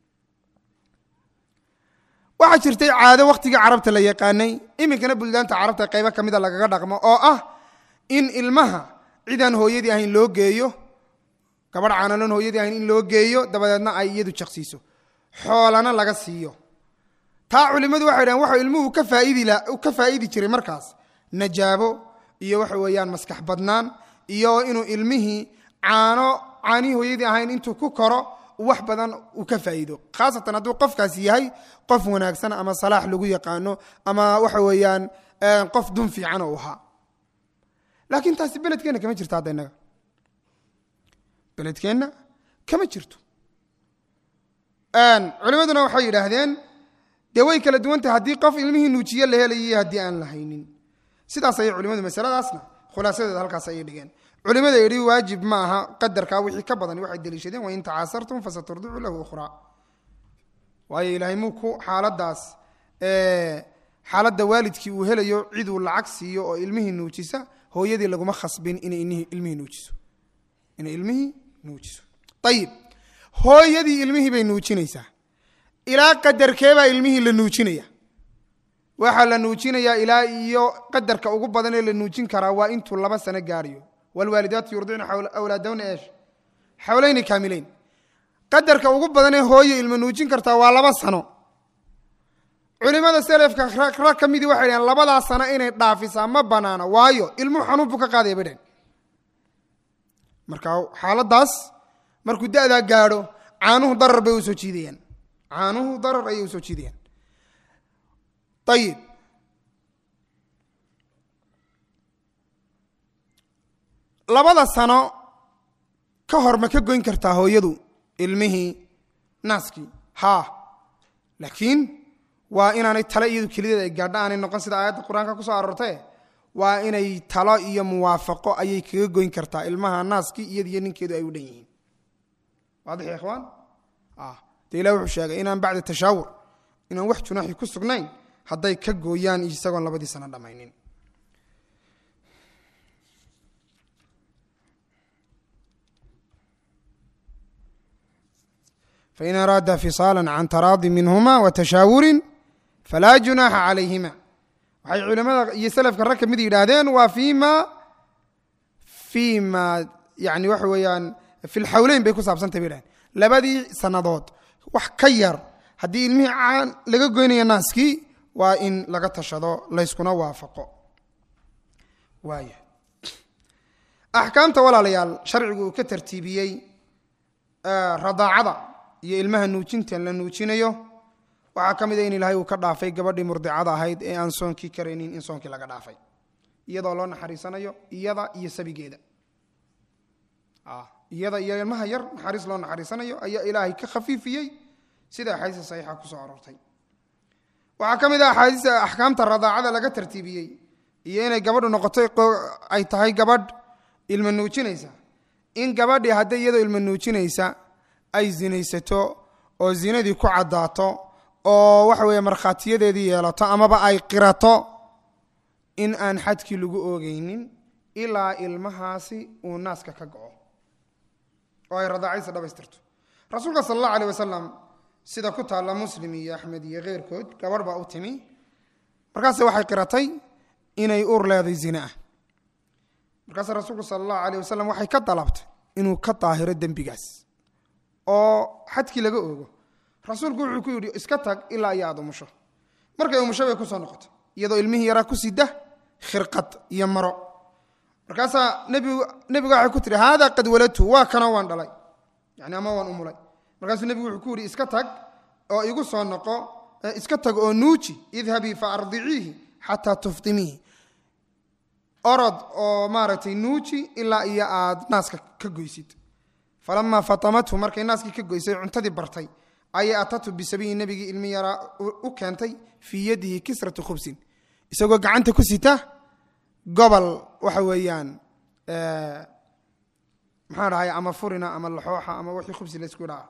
waxaa jirtay caado wakhtigii carabta la yaqaanay iminkana buldaanta carabta qaybo ka mida lagaga dhaqmo oo ah in ilmaha cidaan hooyadii ahayn loo geeyo gabadh caanaloon hooyadii ahayn in loo geeyo dabadeedna ay iyadu jaqsiiso xoolana laga siiyo taa culimmadu waxay dhahen waxau ilmuhu ka faaidi ka faa'idi jiray markaas najaabo iyo waxa weeyaan maskax badnaan iyo inuu ilmihii caano caanihii hooyadii ahayn intuu ku koro wax badan uu ka faa'iido khaasatan hadduu qofkaasi yahay qof wanaagsan ama salaax lagu yaqaano ama waxa weeyaan qof dun fiican u ahaa laakiin taasi beledkeenna kama jirto hadda innaga beledkeenna kama jirto culimaduna waxay yidhaahdeen dee way kala duwantahay haddii qof ilmihii nuujiye la helayay haddii aan la haynin sidaas ayay culimadu masaladaasna khulaasadeeda halkaas ayay dhigeen culimada yidhi waajib ma aha qadarkaa wixii ka badan waxay deliishadeen wain tacaasartum fasaturdicu lahu ukhraa waayo ilaahay muu ku xaaladaas xaaladda waalidkii uu helayo ciduu lacag siiyo oo ilmihii nuujisa hooyadii laguma khasbin inay ilmihii nuujiso inay ilmihii nuujiso ayib hooyadii ilmihii bay nuujinaysaa ilaa qadarkeebaa ilmihii la nuujinaya waxaa la nuujinayaa ilaa iyo qadarka ugu badan ee la nuujin karaa waa intuu laba sano gaarayo wlwaalidaatu yurdicna awlaadahuna eesh xawlayni kaamileyn qadarka ugu badan ee hooye ilma nuujin kartaa waa laba sano culimada selefka rag ka midii waxay dhaheen labadaa sano inay dhaafisaa ma banaana waayo ilmuhu xanuun buu ka qaadaya bay dhaheen marka xaaladaas markuu da'daa gaadho caanuhu darar bay usoo jiidayaan caanuhu darar ayay usoo jiidayaan ayib labada sano ka hor ma ka goyn kartaa hooyadu ilmihii naaskii haa laakiin waa inaanay talo iyadu kelideed ay gaadho aanay noqon sida aayadda qur-aanka kusoo aroortee waa inay talo iyo muwaafaqo ayay kaga goyn kartaa ilmaha naaskii iyad iyo ninkeedu ay u dhan yihiin waadix ya ikhwaan dee ilah wuxuu sheegay inaan bacda tashaawur inaan wax junaaxi ku sugnayn hadday ka gooyaan isagoon labadii sano dhammaynin fain araada fisaala can taraadi minhuma watashaawurin falaa junaaxa calayhima waxay culimada iyo selafka rag ka mid yidhaahdeen waa fima fima yani waxa weeyaan fi lxawleyn bay ku saabsantay bay dhahdeen labadii sannadood wax ka yar haddii ilmihii caan laga goynayo naaskii waa in laga tashado layskuna waafaqo waaya axkaamta walaalayaal sharcigu uu ka tartiibiyey radaacada iyo ilmaha nuujintan la nuujinayo waxaa ka mid a in ilaahay uu ka dhaafay gabadhii murdicada ahayd ee aan soonkii karaynin in soonkii laga dhaafay iyadoo loo naxariisanayo iyada iyo sabigeeda iyada iyo ilmaha yar naxariis loo naxariisanayo ayaa ilaahay ka khafiifiyey sida axaadiista saxiixa kusoo aroortay waxaa ka mid ah axaadiista axkaamta radaacada laga tartiibiyey iyo inay gabadhu noqotay ay tahay gabadh ilma nuujinaysa in gabadhii hadday iyadoo ilma nuujinaysa ay zinaysato oo zinadii ku caddaato oo waxa weeye markhaatiyadeedii yeelato amaba ay qirato in aan xadkii lagu oogeynin ilaa ilmahaasi uu naaska ka go-o oo ay radaacaysa dhamaystirto rasuulka sala allahu aleyh wasalam sida ku taalla muslim iyo axmed iyo keyrkood gabadh baa u timi markaase waxay qiratay inay uur leeday zina ah markaase rasuulku sala allahu aleyh wasalam waxay ka dalabtay inuu ka daahiro dembigaas oo xadkii laga oogo rasuulku wuxuu ku yidhi iska tag ilaa iyo aada umusho markay umusho bay kusoo noqotay iyadoo ilmihii yaraa ku sida khirqad iyo maro markaasaa nebigu nebiga waxay ku tihi haadaa qad waladtu waa kanoo waan dhalay yani ama waan umulay markaasuu nebigu wuxuu ku yidhi iska tag oo igu soo noqo iska tag oo nuuji idhabii fa ardiciihi xataa tuftimiihi orod oo maaragtay nuuji ilaa iyo aad naaska ka goysid falamaa fatamathu markay naaskii ka goysay cuntadii bartay ayay atatu bisabiyi nebigii ilmi yaraa u keentay fii yadihi kisratu khubsin isagoo gacanta ku sita gobol waxa weeyaan maxaa dhahay ama furina ama laxooxa ama wixii khubsi laysku dhaca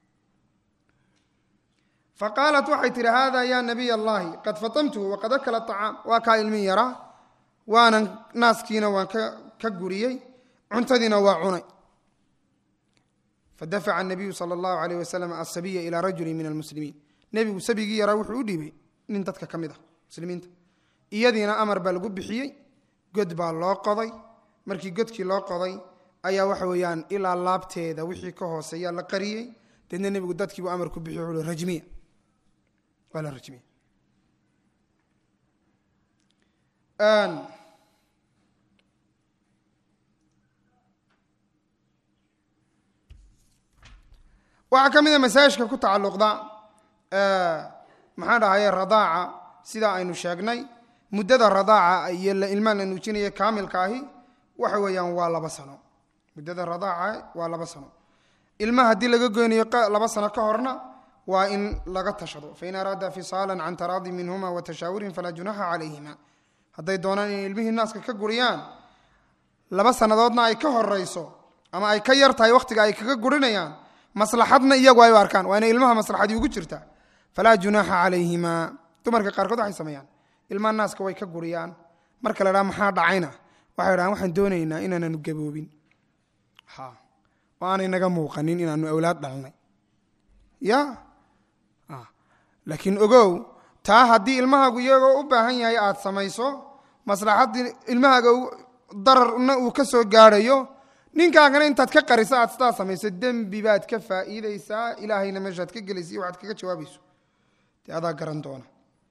faqaalat waxay tihi hada ya nabiy allahi qad fatamtuhu waqad akala acaam waa kaa ilmi yaraa waanan naaskiina waan ka guriyey cuntadiina waa cunay fadafaca nabiyu sala allahu alayh wasalam asabiya ilaa rajuli min almuslimiin nebigu sabigii yaraa wuxuu u dhiibay nin dadka ka mid ah muslimiinta iyadiina amar baa lagu bixiyey god baa loo qoday markii godkii loo qoday ayaa waxa weeyaan ilaa laabteeda wixii ka hooseeya la qariyey deedna nebigu dadkiibuu amar ku bixiy wuxuu rajmiya waa la rajmiya waxaa ka mid a masaajishka ku tacalluqda maxaan dhahaye radaaca sidaa aynu sheegnay muddada radaaca iyo ilmaha la nuujinaya kaamilka ahi waxa weeyaan waa laba sano muddada radaaca waa laba sano ilmaha haddii laga goynayo laba sano ka horna waa in laga tashado fain araada fisaalan can taraadi minhuma wa tashaawurin falaa junaxa calayhima hadday doonaan inay ilmihii naaska ka guriyaan laba sannadoodna ay ka horeyso ama ay ka yar tahay wakhtiga ay kaga gurinayaan maslaxadna iyagu ay u arkaan waa inay ilmaha maslaxadii ugu jirtaa falaa junaaxa calayhima dumarka qaarkood waxay sameeyaan ilmaha naaska way ka guriyaan marka la dhaha maxaa dhacayna waxay dhahaan waxaan doonaynaa inaananu gaboobin oo aanay naga muuqanin inaanu awlaad dhalnay ya laakiin ogow taa haddii ilmahaagu iyagoo u baahan yahay aad samayso maslaxaddii ilmahaaga dararna uu ka soo gaadhayo ninkaagana intaad ka qarisa aad sidaa samayso dembi baad ka faa'iidaysaa ilaahayna meeshaad ka gelaysa iyo waxaad kaga jawaabayso dee adaa garan doona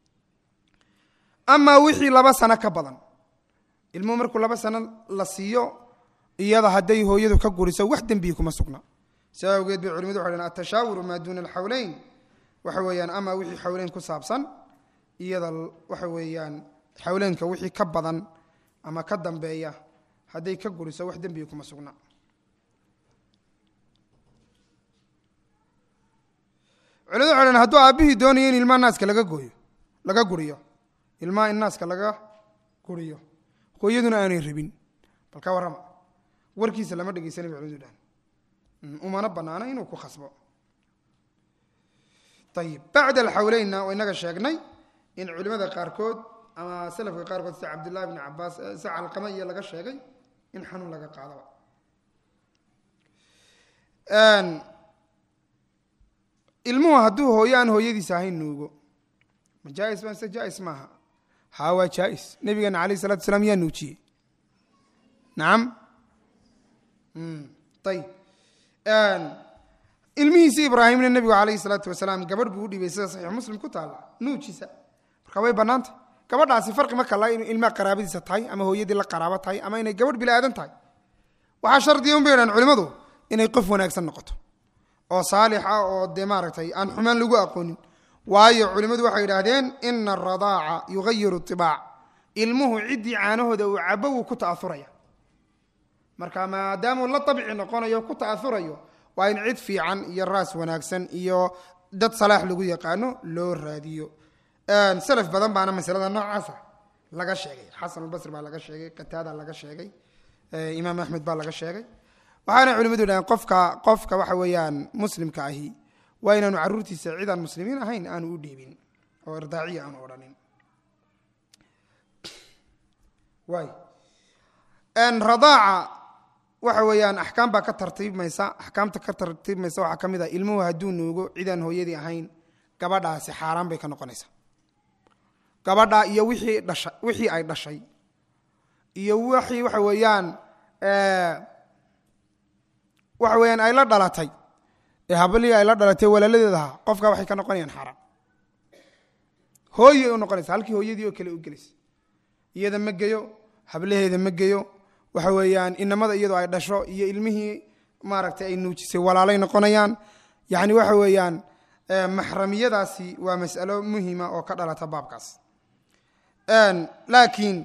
amaa wixii laba sano ka badan ilmuhu markuu laba sano la siiyo iyada hadday hooyadu ka guriso wax dembiyi kuma sugna saa awgeed bay culimadu waxay dhn atashaawuru maa duuna alxawleyn waxa weeyaan amaa wixii xawleyn ku saabsan iyada waxa weeyaan xawleynka wixii ka badan ama ka dambeeya hadday ka guriso wax dembiga kuma sugna culimadu waxay dhn hadduu aabbihii doonayo in ilmaha naaska laga gooyo laga guriyo ilmaha in naaska laga guriyo hooyaduna aanay rabin bal ka warrama warkiisa lama dhegeysanay bay culimadu dhahan umana banaana inuu ku khasbo ayib bacda alxawleynna waa inaga sheegnay in culimada qaarkood ama salafka qaarkood sida cabdullahi bni cabaas sida calqama iyo laga sheegay in xanuun laga qaadaba ilmuhu hadduu hooyo aan hooyadiisa ahayn nuugo ma jaais ba mise jaais maaha haa waa jaais nabigeena alayh isalatu asalaam yaa nuujiyey nacam ayib ilmihiisi ibraahimna nebigu calayhi salaatu wasalaam gabadh buu u dhibay sida saxiix muslim ku taalla nuujisa marka way bannaantay gabadhaasi farqi ma kala in ilmaha qaraabadiisa tahay ama hooyadii la qaraabo tahay ama inay gabadh bili aadan tahay waxaa shardiya un bay dhahan culimmadu inay qof wanaagsan noqoto oo saalix ah oo dee maaragtay aan xumaan lagu aqoonin waayo culimmadu waxay yidhaahdeen ina aradaaca yugayiru itibaac ilmuhu ciddii caanahooda uu cabo wuu ku ta'auraya marka maadaamuu la abci noqonayo ku ta'aurayo waa in cid fiican iyo raas wanaagsan iyo dad salaax lagu yaqaano loo raadiyo salaf badan baana masalada noocaasa laga sheegay xasan albasri baa laga sheegay qataada laga sheegay imaam axmed baa laga sheegay waxaana culimadu dhahdeen qofka qofka waxa weeyaan muslimka ahi waa inaanu caruurtiisa cid aan muslimiin ahayn aanu u dhiibin oo irdaaciya aanu odhanin waay radaaca waxa weeyaan axkaam baa ka tartiibmaysa axkaamta ka tartiibmaysa waxaa ka mid ah ilmuhu hadduu nuugo cidaan hooyadii ahayn gabadhaasi xaaraan bay ka noqonaysaa gabadha iyo wixii dhasha wixii ay dhashay iyo wixii waxa weeyaan waxa weeyaan ay la dhalatay ee habalihii ay la dhalatay walaaladeed ahaa qofka waxay ka noqonayaan xaaraan hooyay u noqonaysa halkii hooyadii oo kale u gelaysa iyada ma geyo hablaheeda ma geyo waxa weeyaan inamada iyadoo ay dhasho iyo ilmihii maaragtay ay nuujisay walaalay noqonayaan yacni waxa weeyaan maxramiyadaasi waa mas'alo muhima oo ka dhalata baabkaas laakiin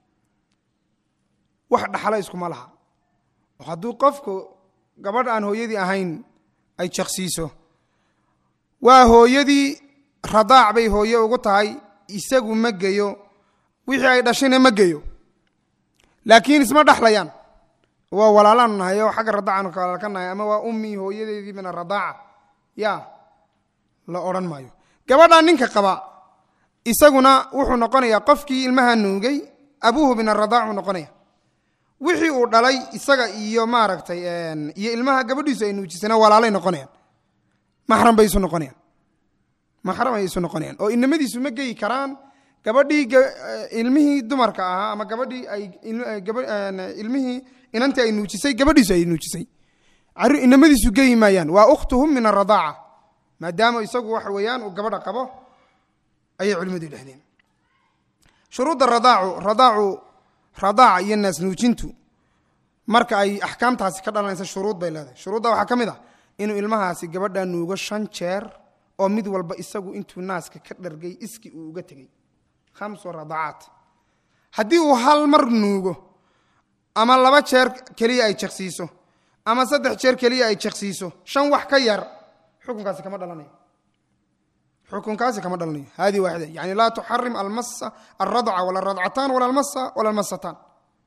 wax dhaxlo iskuma laha oo hadduu qofku gabadh aan hooyadii ahayn ay jaqsiiso waa hooyadii radaac bay hooye ugu tahay isagu ma geyo wixii ay dhashayna ma geyo laakiin isma dhexlayaan waa walaalaanu nahay oo xagga radaacaanu kala ka nahay ama waa ummii hooyadeedii min aradaaca ya la odhan maayo gabadhaa ninka qaba isaguna wuxuu noqonayaa qofkii ilmaha nuugay abuuhu min aradaac uu noqonaya wixii uu dhalay isaga iyo maaragtay iyo ilmaha gabadhiisu ay nuujisana walaalay noqonayaan maxram bay isu noqonayaan maxram ay isu noqonayaan oo inamadiisu ma geyi karaan gabadhii ilmihii dumarka ahaa ama gabadhii ay ilmihii inantii ay nuujisay gabadhiisu ay nuujisay inamadiisu geyi maayaan waa ukhtuhum min aradaaca maadaama isagu waxa weeyaan uu gabadha qabo ayay culimmadu yidhahdeen shuruudda radaacu radaacu radaaca iyo naas nuujintu marka ay axkaamtaasi ka dhalanaysa shuruud bay leedahay shuruudda waxaa ka mid ah inuu ilmahaasi gabadha nuugo shan jeer oo mid walba isagu intuu naaska ka dhargay iski uu uga tegey khamsu radaacaat haddii uu hal mar nuugo ama laba jeer keliya ay jaqsiiso ama saddex jeer keliya ay jaqsiiso shan wax ka yar xukunkaasi kama dhalanayo xukunkaasi kama dhalanayo hadi waaxida yani laa tuxarim almasa alradca wala radcataan wala almasa wala almasataan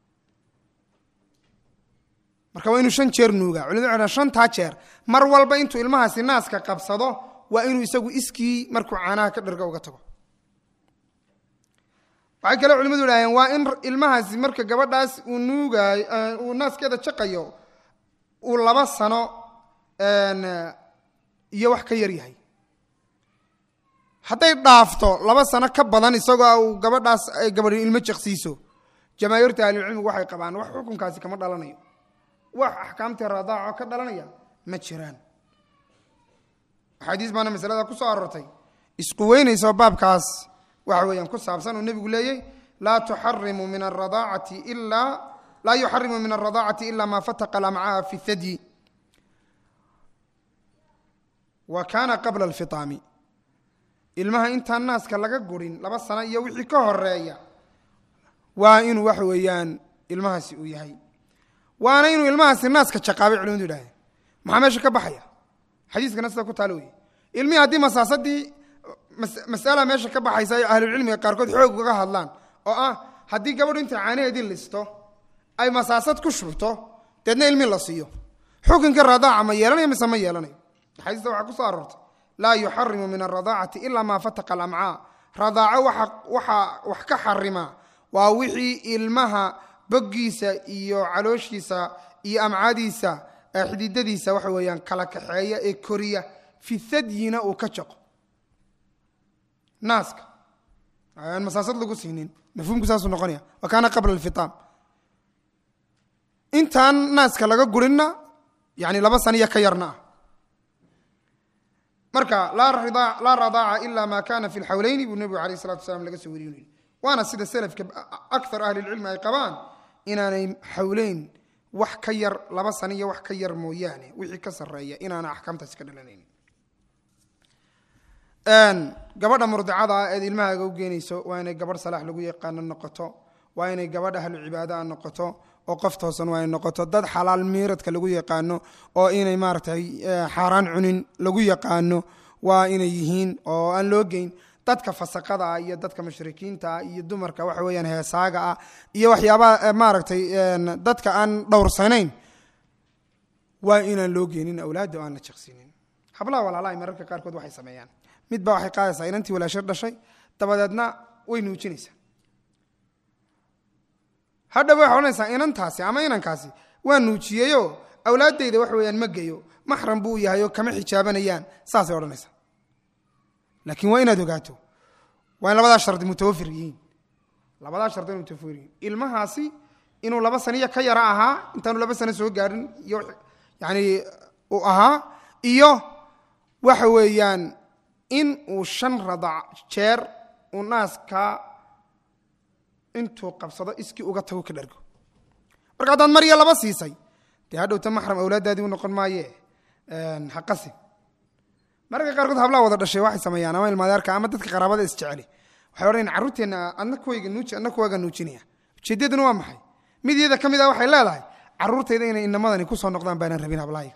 marka waa inuu shan jeer nuugaa culimadu waxay dhahan shantaa jeer mar walba intuu ilmahaasi naaska qabsado waa inuu isagu iskii markuu caanaha ka dharga uga tago waxay kale culimadu idhaaheen waa in ilmahaasi marka gabadhaas uu nuugaayo uu naaskeeda jaqayo uu laba sano iyo wax ka yar yahay hadday dhaafto laba sano ka badan isagoo uu gabadhaas ay gabadhi ilmo jaqsiiso jamaahiirta ahlilcilmigu waxay qabaan wax xukunkaasi kama dhalanayo wax axkaamtii radaaco ka dhalanaya ma jiraan axaadiis baana masalada ku soo aroortay isquweynayso baabkaas waxa weeyaan ku saabsan uu nebigu leeyey laa tuxarimu min aradaacati ilaa laa yuxarimu min alradaacati ila ma fataqa lamcaha fi thadyi wa kaana qabla alfitaami ilmaha intaan naaska laga gurin laba sano iyo wixii ka horeeya waa inuu waxa weeyaan ilmahaasi uu yahay waana inuu ilmahaasi naaska jaqaabay culimadu yidhahdeen maxaa meesha ka baxaya xadiiskana sida ku taalo wey ilmihii haddii masaasadii masala meesha ka baxaysa ay ahlucilmiga qaarkood xoog uga hadlaan oo ah haddii gabadhu intay caanaheedii listo ay masaasad ku shubto deedna ilmi la siiyo xukunka radaaca ma yeelanayo mise ma yeelanayo axaadiista waxaa ku soo aroortay laa yuxarimu min alradaacati ila maa fataqa alamcaa radaaco waxaa wax ka xarima waa wixii ilmaha boggiisa iyo calooshiisa iyo amcaadiisa xididadiisa waxa weeyaan kala kaxeeya ee koriya fi hadyina uu ka jaqo naaska aan masaasad lagu siinin mafhuumku saasuu noqonaya wa kaana qabla alfitaam intaan naaska laga gurinna yani laba saniya ka yarna ah marka laa radaaca ila ma kana fi lxawleyni buu nebigu alayh salatu wasalaam laga soo wariy waana sida selafka akar ahli lcilmi ay qabaan inaanay xawleyn wax ka yar laba saniya wax ka yar mooyaane wixii ka sareeya inaana axkaamtaasi ka dhalanayn gabadha murdicada ah eed ilmahaaga u geenayso waa inay gabadh salaax lagu yaqaano noqoto waa inay gabadh ahlu cibaadaha noqoto oo qof toosan waa inay noqoto dad xalaal miiradka lagu yaqaano oo inay maaragtay xaaraan cunin lagu yaqaano waa inay yihiin oo aan loo geyn dadka fasaqada ah iyo dadka mushrikiinta ah iyo dumarka waxa weeyaan heesaaga ah iyo waxyaabaha maaragtay dadka aan dhowrsanayn waa inaan loo geenin awlaadda o aan la jaqsinin hablaha walaalahay mararka qaarkood waxay sameeyaan midba waxay qaadaysaa inantii walaashar dhashay dabadeedna way nuujinaysaa hadhaba waxaa odhanaysaa inantaasi ama inankaasi waa nuujiyeyo awlaaddayda wax weeyaan ma geyo maxram buu yahay oo kama xijaabanayaan saasay odhanaysaa laakiin waa inaad ogaato waa in labadaa shardi mutawafir yihiin labadaa shardi inay mutawafir yihiin ilmahaasi inuu laba saniya ka yara ahaa intaanu laba sano soo gaadhin iyo yani uu ahaa iyo waxa weeyaan in uu shan radac jeer uu naaskaa intuu qabsado iskii uga tago ka dhargo marka haddaad mar iyo laba siisay dee hadhowta maxram awlaaddaadii u noqon maaye haqasin mararka qaarkood hablaha wada dhashay waxay sameeyaan ama ilmaadeerka ama dadka qaraabada isjeceli waxay odhanayan carruurteenna adna kuwayga nuuji adna kuwaaga nuujinaya ujeeddaduna waa maxay mid iyada ka mid ah waxay leedahay carruurtayda inay inamadani ku soo noqdaan baanaan rabin hablahayga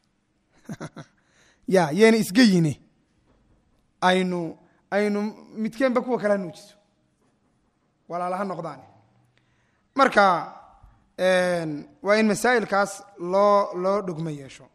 ya yeena isgeyine aynu aynu midkeenba kuwa kalea nuujiso walaalaha noqdaan marka waa in masaa'ilkaas loo loo dhugmo yeesho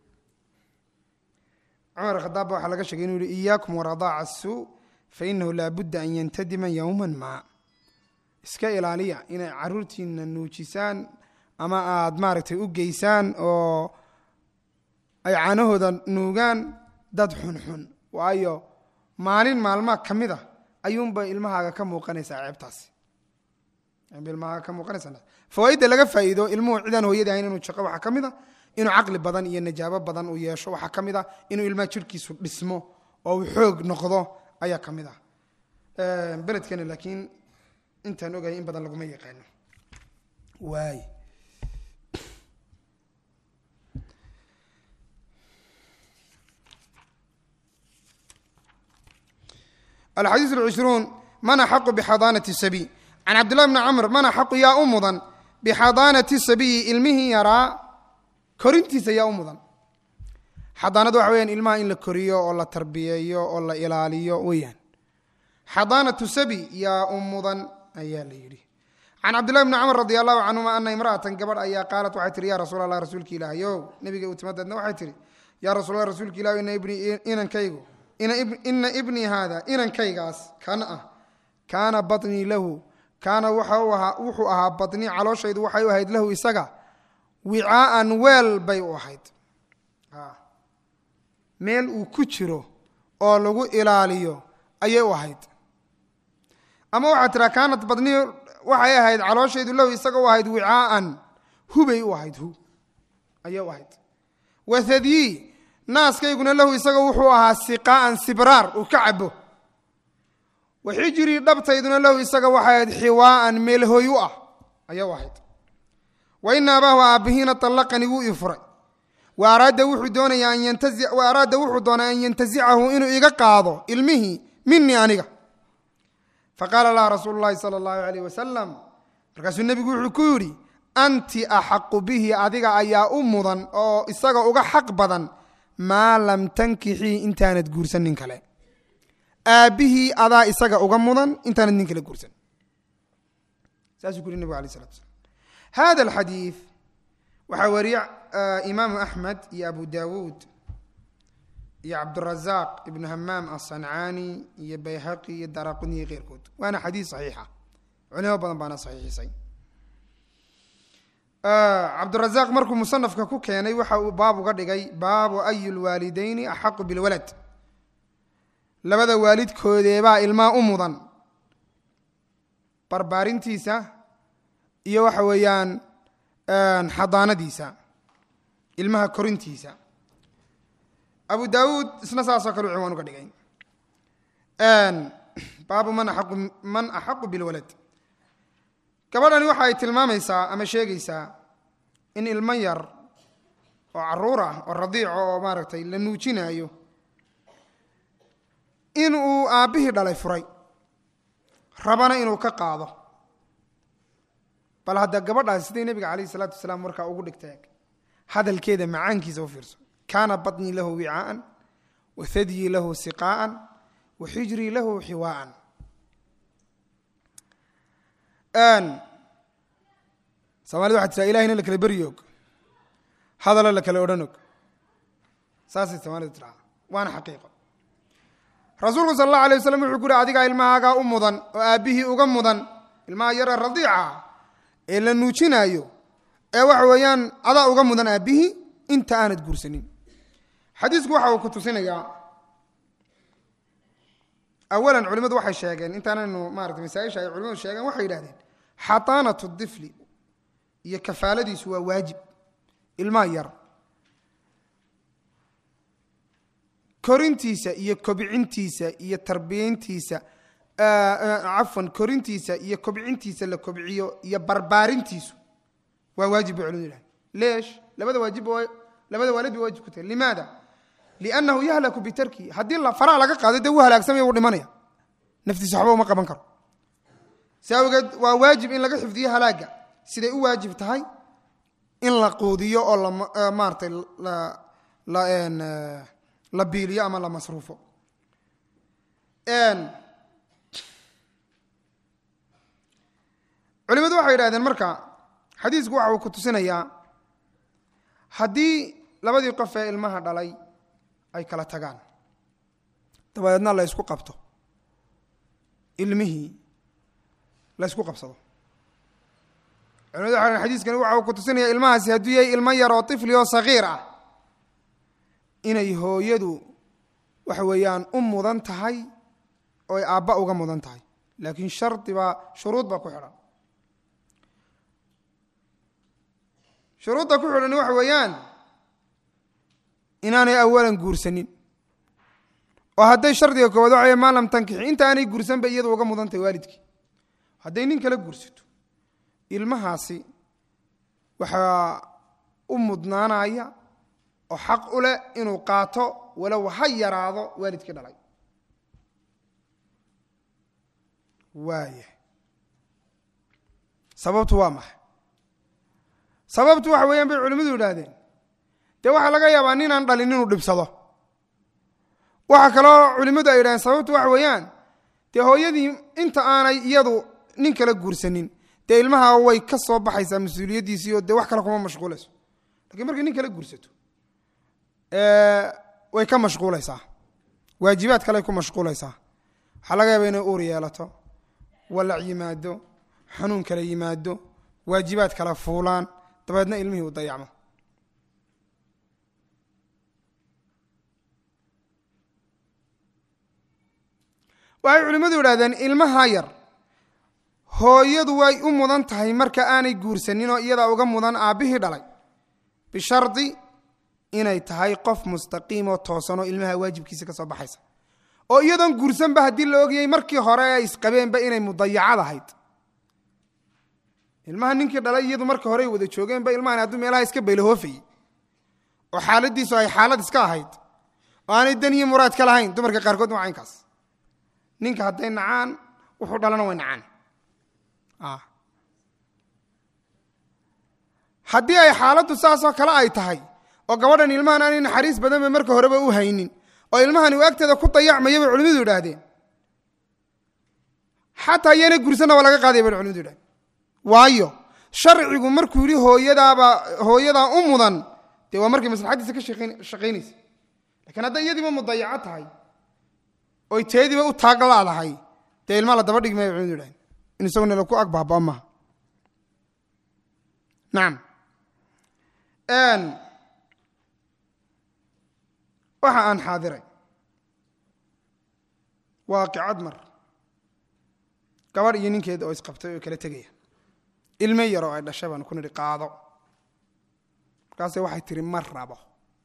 cumar khadaab ba waxaa laga sheegay inuu yihi iyaakum waradaaca asuu fainahu laa budda an yantadima yowman maa iska ilaaliya inay caruurtiina nuujisaan ama aada maaragtay u geysaan oo ay caanahooda nuugaan dad xunxun waayo maalin maalmaa ka mid a ayuunbay ilmahaaga ka muuqanaysaa ceebtaasi ilmahaaga ka muuqanaysaa fawaaidda laga faa'iido ilmuhu cidaan hooyada ahayn inuu jaqo waxaa ka mid a inuu caqli badan iyo najaabo badan uu yeesho waxaa ka mid a inuu ilmaha jirhkiisu dhismo oo uu xoog noqdo ayaa ka mid ah beledkana laakiin intaan ogahay in badan laguma yaqaano waay alxadiiث اlcishruun man axaqu bixadaanati sabiy can cabdillahi bni camr man axaqu yaa u mudan bixadaanati sabiyi ilmihii yaraa korintiisa yaa u mudan xadaanadu waxa weyaan ilmaha in la koriyo oo la tarbiyeeyo oo la ilaaliyo weyaan xadaanatu sabi yaa u mudan ayaa la yidhi can cabdillahi bni camr radi allahu canhuma ana imra'atan gabadh ayaa qaalat waxay tihi ya rasuul allah rasuulka ilaahayow nabiga u timadeedna waxay tihi yaa rasul allah rasuulka ilahi ina ibni inankaygu ina ibnii haada inankaygaas kan ah kaana baطnii lahu kaana wuxuu ahaa baطnii calooshaydu waxay u ahayd lahu isaga wicaaan weel bay u ahayd meel uu ku jiro oo lagu ilaaliyo ayay u ahayd ama waxaad tiraa kaanat badnii waxay ahayd calooshaydu lahu isaga u ahayd wicaaan hubay u ahayd hu ayay u ahayd wahadyii naaskayguna lahu isaga wuxuu ahaa siqaa'an sibraar uu ka cabo waxijrii dhabtayduna lahu isaga waxay ahayd xiwaa'an meel hoy u ah ayay u ahayd wa ina abaahu aabbihiina allaqanii wuu ii furay wa araada wuxuu doonaya an yantazi wa araada wuxuu doonay an yantasicahu inuu iga qaado ilmihii minii aniga faqaala laha rasuulu llahi sala allahu alayh wasalam markaasuu nebigu wuxuu ku yidhi anti axaqu bihi adiga ayaa u mudan oo isaga uga xaq badan maa lam tankixii intaanad guursan nin kale aabbihii adaa isaga uga mudan intaanad nin kale guursan saasuu ku yuri nebigu alay slatu slam hada alxadiid waxaa wariye imaamu axmed iyo abu dawuud iyo cabdurazaq ibnu hamaam aلصancaani iyo bayhaqi iyo daraquni iyo keyrkood waana xadiis صaxiixa culimo badan baana saxiixisay cabdurazaq markuu musanafka ku keenay waxa uu baab uga dhigay baabu ayu lwaalidayni axaqu bilwalad labada waalidkoodeebaa ilmaa u mudan barbaarintiisa iyo waxa weeyaan xadaanadiisa ilmaha korintiisa abu dawuud isna saasoo kale u ciwaan uga dhigay baabu man axaqu man axaqu bilwalad gabadhani waxa ay tilmaamaysaa ama sheegaysaa in ilmo yar oo caruur ah oo radiico oo maaragtay la nuujinaayo in uu aabbihii dhalay furay rabana inuu ka qaado bal hadda gabadhaasi siday nebiga calayh isalaatu wasalaam markaa ugu dhigtay hadalkeeda macaankiisa u fiirso kaana baطnii lahu wicaaan wa hadyii lahu siqaa'an wa xijrii lahu xiwaa'an soomaalida waxaa tiraa ilahina la kala beri og hadalo la kala odhan og saasay soomaalida tiraa waana xaqiiqo rasuulku sal allahu alay waslam wuxuu ku uhi adigaa ilmahaagaa u mudan oo aabbihii uga mudan ilmaha yara radiica ee la nuujinaayo ee waxa weeyaan adaa uga mudan aabbihii inta aanad guursanin xadiisku waxa uu ku tusinayaa awalan culimmadu waxay sheegeen intaanaynu maarata masaaisha ay culimadu sheegeen waxay yidhahdeen xataanatu difli iyo kafaaladiisu waa waajib ilmaha yar korintiisa iyo kobcintiisa iyo tarbiyayntiisa cafwan korintiisa iyo kobcintiisa la kobciyo iyo barbaarintiisu waa waajib bay culimadu yidhahdeen leesh labada waajib labada waalid bay waajib ku tahay limaada liannahu yahlaku bitarkihi haddii faraha laga qaado dee wuu halaagsamaya wuu dhimanaya naftiisa waxba uma qaban karo si awgeed waa waajib in laga xifdiyo halaaga siday u waajib tahay in la quudiyo oo la maaratay la biiliyo ama la masruufo culimadu waxay yidhahdeen marka xadiisku waxa uu ku tusinayaa haddii labadii qof ee ilmaha dhalay ay kala tagaan dabadeedna la ysku qabto ilmihii la ysku qabsado culimadu waxay xadiiskani waxa uu ku tusinaya ilmahaasi hadduu yahay ilmo yar oo tifli oo sagiir ah inay hooyadu waxa weeyaan u mudan tahay oo ay aabba uga mudan tahay laakiin shardi baa shuruud baa ku xidhan shuruudda ku xidhan waxa weeyaan inaanay awalan guursanin oo hadday shardiga koowaad waxa maa lam tankixi inta aanay guursan bay iyadu uga mudan tahay waalidkii hadday nin kala guursato ilmahaasi waxaa u mudnaanaya oo xaq u leh inuu qaato walow ha yaraado waalidkii dhalay waaya sababtu waa maxay sababtu waxa weeyaan bay culimmadu yidhaahdeen dee waxaa laga yaabaa ninaan dhalin inuu dhibsado waxaa kaloo culimmadu ay yidhahdeen sababtu waxa weeyaan dee hooyadii inta aanay iyadu nin kala guursanin dee ilmaha way ka soo baxaysaa mas-uuliyaddiisii oo dee wax kale kuma mashquulayso lakiin markay nin kala guursato way ka mashquulaysaa waajibaad kale ku mashquulaysaa waxaa laga yaaba inay uur yeelato walac yimaado xanuun kale yimaado waajibaad kale fuulaan dabeedna ilmihii uu dayacmo waxay culimmadu yidhahdeen ilmaha yar hooyadu way u mudan tahay marka aanay guursanin oo iyadaa uga mudan aabbihii dhalay bishardi inay tahay qof mustaqiim oo toosan oo ilmaha waajibkiisa ka soo baxaysa oo iyadoon guursanba haddii la ogayay markii hore ay isqabeenba inay mudayacad ahayd ilmaha ninkii dhalay iyadu marka hore ay wada joogeenba ilmahan hadduu meelaha iska baylahoofayey oo xaaladiisu ay xaalad iska ahayd oo aanay dan iyo muraad ka lahayn dumarka qaarkood waa caynkaas ninka hadday nacaan wuxuu dhalana way nacaan haddii ay xaaladdu saasoo kale ay tahay oo gabadhan ilmahan aanay naxariis badanba marka horeba u haynin oo ilmahani uu agteeda ku dayacmaya bay culimadu yidhaahdeen xataa iyaana gursana waa laga qaadaya bay culimadu yidhahdeen waayo sharcigu markuu yidhi hooyadaaba hooyadaa u mudan dee waa markay maslaxaddiisa ka shaqaynaysa lakiin hadday iyadiiba mudayaco tahay oy teediiba u taaglaadahay dee ilmaa la daba dhigi maya culimadu yidhahdeen in isagoo nala ku ag baabaa maaha nacam waxa aan xaadiray waaqicad mar gabadh iyo ninkeeda oo isqabtay oo kala tegaya ilme yar oo ay dhashay baan ku nidhi qaado markaase waxay tihi ma rabo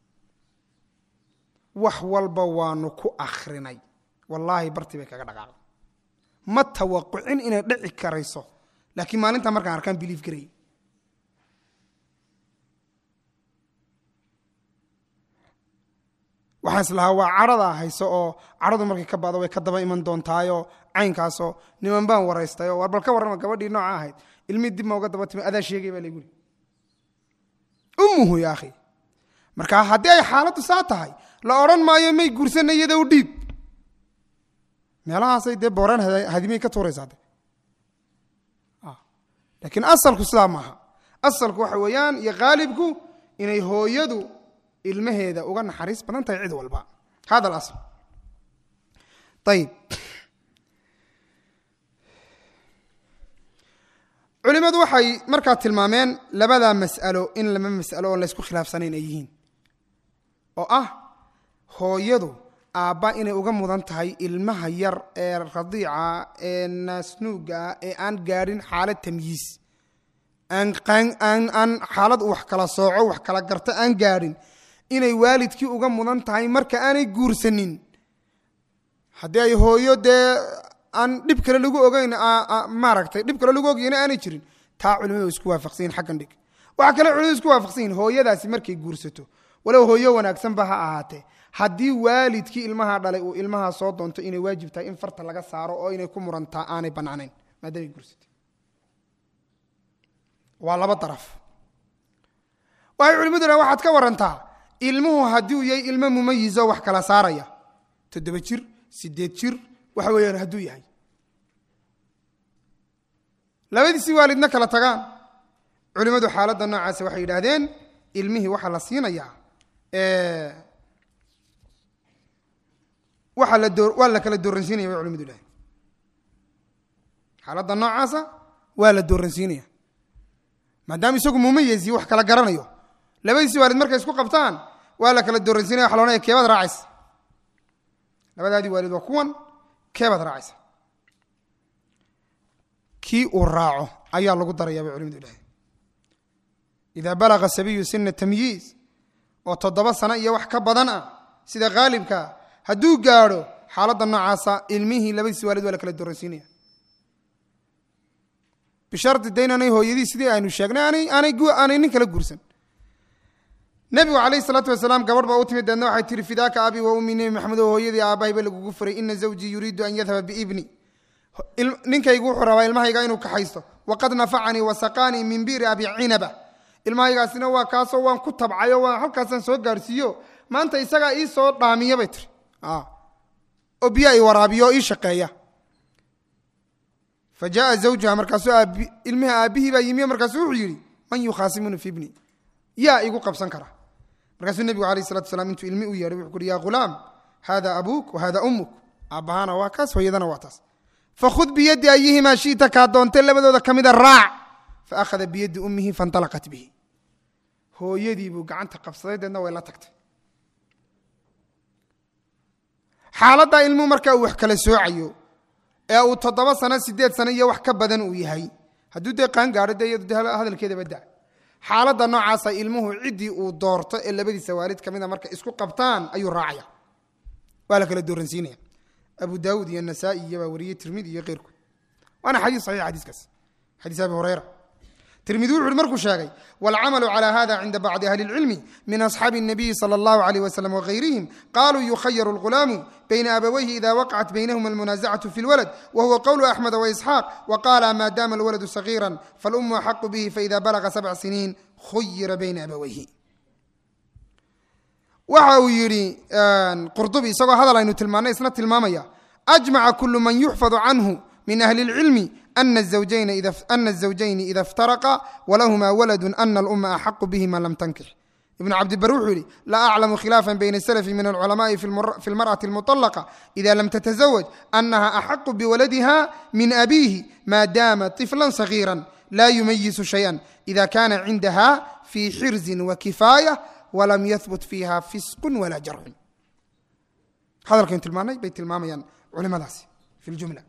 wax walba waanu ku akhrinay wallaahi bartii bay kaga dhaqaaqday ma tawaqucin inay dhici karayso laakiin maalintaa markaan arkaan biliif garayy waxaan islahaa waa cadhadaa hayso oo cadhadu markay ka bado way ka daba iman doontaayoo caynkaasoo niman baan waraystayoo war bal ka warrama gabadhii nooca ahayd ilmii dib ma uga daba timi adaa sheegay baa layguri ummuhu ya akhi marka haddii ay xaaladdu saa tahay la odhan maayo may guursana iyada u dhiib meelahaasay dee booraan hadimay ka tuuraysaa de laakiin asalku sidaa maaha asalku waxa weeyaan iyo khaalibku inay hooyadu ilmaheeda uga naxariis badan tahay cid walba hada alasl ayib culimmadu waxay markaa tilmaameen labadaa mas'alo in laba mas'alo oon laysku khilaafsanayn ay yihiin oo ah hooyadu aabba inay uga mudan tahay ilmaha yar ee radiica ee naasnuuga ee aan gaadhin xaalad tamyiis aan aan xaalad wax kala sooco wax kala garto aan gaadhin inay waalidkii uga mudan tahay marka aanay guursanin haddii ay hooyo dee aan dhib kale lagu ogeyn maaragtay dhib kale lagu ogeyna aanay jirin taa culimadu isku waafaqsanyihin xaggan dhig waxaa kale culimadu isku waafaqsan yihin hooyadaasi markay guursato walow hooyo wanaagsanba ha ahaatee haddii waalidkii ilmaha dhalay uu ilmaha soo doonto inay waajib tahay in farta laga saaro oo inay ku murantaa aanay bannaanayn maadaamay guursatay waa laba daraf waxay culimadu dhahan waxaad ka warantaa ilmuhu haddii uu yahay ilmo mumayizo wax kala saaraya toddoba jir sideed jir waxa weeyaan hadduu yahay labadiisii waalidna kala tagaan culimmadu xaaladda noocaasi waxay yidhaahdeen ilmihii waxaa la siinayaa waxa la doo waa la kala dooransiinaya bay culimadu yidhahdeen xaaladda noocaasa waa la dooransiinaya maadaama isagu mumayezi wax kala garanayo labadiisii waalid markay isku qabtaan waa la kala dooransiinaya waxa la odhanaya keebaad raacaysa labadaadii waalid waa kuwan keebaad raacaysa kii uu raaco ayaa lagu daraya bay culimadu yidhahdeen idaa balaga sabiyu sina tamyiiz oo toddoba sano iyo wax ka badan ah sida khaalibkaa hadduu gaadho xaaladda noocaasa ilmihii labadiisi waalid waa la kala dooransiinaya bishardi de inaanay hooyadii sidii aynu sheegnay aanay aanay aanay nin kala guursan nebigu calayhi salaatu wasalaam gabadh baa u timid deedna waxay tihi fidaaka abi wa ummi nebi maxamed oo hooyadii aabbahay ba lagugu furay ina zawjii yuriidu an yadhaba biibni ninkaygu wuxuu rabaa ilmahayga inuu kaxaysto waqad nafacanii wasaqaanii min biiri abi cinaba ilmahaygaasina waa kaasoo waan ku tabcayo waan halkaasaan soo gaarhsiiyo maanta isagaa ii soo dhaamiya bay tiri oo biyaa i waraabiyo oo ii shaqeeya fa jaaa zawjuha markaasuu ilmihi aabbihii baa yimiyo markaasuu wuxuu yidhi man yukhaasimuni fi ibni yaa igu qabsan kara markaasuu nebigu alayh salatu wasalaam intuu ilmi u yeedhay wuxuu kuhi ya ghulaam hada abuuk wa hada ummuk aabbahaana waa kaas hooyadana waa taas fakhud biyaddi ayihimaa shi'ta kaa doontay labadooda ka mida raac fa akhada biyaddi ummihi faintalaqat bihi hooyadii buu gacanta qabsaday deedna way la tagtay xaaladdaa ilmuhu markaa uu wax kala soocayo ee uu toddoba sano sideed sano iyo wax ka badan uu yahay hadduu dee qaan gaadho dee iyadu de hadalkeedaba da xaaladda noocaasa ilmuhu ciddii uu doorto ee labadiisa waalid ka mida markay isku qabtaan ayuu raacaya waa la kala dooransiinaya abu daawud iyo nasaa-i iyo baa wariyey tirmidi iyo keyrkood waana xadiis saxiix xadiiskaas xadiis abi hureyra tirmidi wuxu uhi markuu sheegay wاlcamalu calى hada cinda bacdi ahli اlcilmi min asxaabi الnabiyi salى اllahu عalيh waslm wغayrihim qaluu yukhayaru اlghulaamu bayna abawayhi ida waqacat baynahuma اlmunaasacatu fi اlwalad wahuwa qowlu axmed waisxaaq waqala ma dama اlwaladu صagiira falumu axaqu bihi faida balaga sabc siniin khuyira bayna abawayhi waxa uu yidhi qurdubi isagoo hadal aynu tilmaanay isna tilmaamaya ajmaca kulu man yuxfadu canhu min ahli اlcilmi أن الزوجين إذا أن الزوجين إذا افترقا ولهما ولد أن الأم أحق بهما لم تنكح ابن عبد البر وحولي لا أعلم خلافا بين السلف من العلماء في, المر في المرأة المطلقة إذا لم تتزوج أنها أحق بولدها من أبيه ما دام طفلا صغيرا لا يميز شيئا إذا كان عندها في حرز وكفاية ولم يثبت فيها فسق ولا جرح هذا كنت المعنى بيت المعنى علماء داسي في الجملة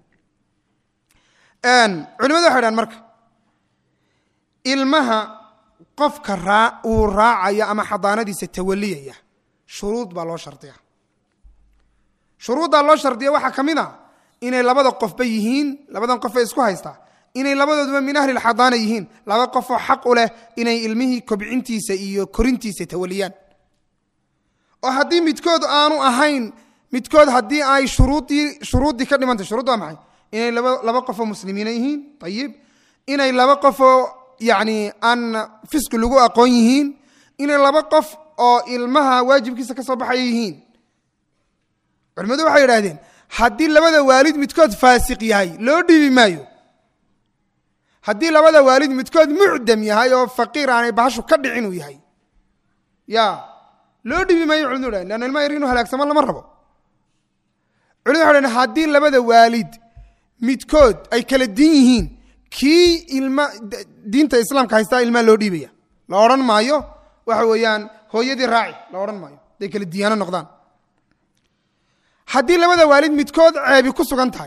culimadu waxay dhahan marka ilmaha qofka raa uu raacaya ama xadaanadiisa tawaliyaya shuruud baa loo shardiya shuruuddaa loo shardiya waxaa ka mid a inay labada qofba yihiin labadan qof ee isku haystaa inay labadooduba min ahli lxadaana yihiin laba qofoo xaq u leh inay ilmihii kobcintiisa iyo korintiisa tawaliyaan oo haddii midkood aanu ahayn midkood haddii ay shuruudii shuruuddii ka dhimantay shuruud waa maxay inay laba laba qofoo muslimiina yihiin ayib inay laba qofoo yani aan fisqi lagu aqoon yihiin inay laba qof oo ilmaha waajibkiisa ka soo baxaya yihiin culimmadu waxay idhahdeen haddii labada waalid midkood faasiq yahay loo dhiibi maayo haddii labada waalid midkood mucdam yahay oo faqiir aanay bahashu ka dhicin uu yahay ya loo dhiibi maayo culimadu dhahen leanna ilmaha yar inuu halaagsamo lama rabo culimadu waxay dhahen haddii labada waalid midkood ay kala din yihiin kii ilma diinta islaamka haystaa ilmaa loo dhiibaya la odhan maayo waxa weeyaan hooyadii raaci la odhan maayo haday kala diyaano noqdaan haddii labada waalid midkood ceebi ku sugan tahay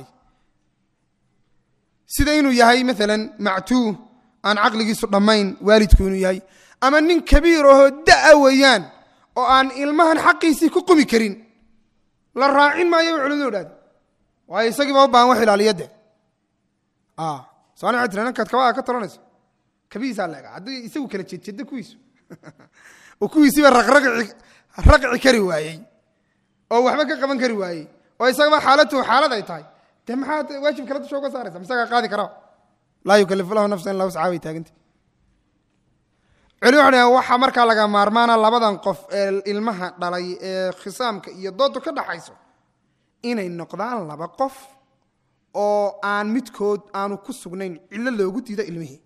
sida inuu yahay maalan mactuu aan caqligiisu dhammayn waalidku inuu yahay ama nin kabiir ahoo da'a weeyaan oo aan ilmahan xaqiisii ku qumi karin la raacin maayo bay culimadu idhahde waayo isagiiba u baahan wax ilaaliyade soani waxay tiri ninkaad kabaa ka taranayso kabihiisaa leega haddii isagu kala jeedjeeda kuwiisu oo kuwiisiiba raqraqci raqci kari waayey oo waxba ka qaban kari waayey oo isagaba xaalatuhu xaalad ay tahay dee maxaad waajib kala dusha uga saaraysa misagaa qaadi karaa laa yukalifu lahu nafsan illa wuscaa bay taaganta culi waxay waxaa markaa laga maarmaana labadan qof ee ilmaha dhalay ee khisaamka iyo doodu ka dhaxayso inay noqdaan laba qof oo aan midkood aanu ku sugnayn cillo loogu diido ilmihii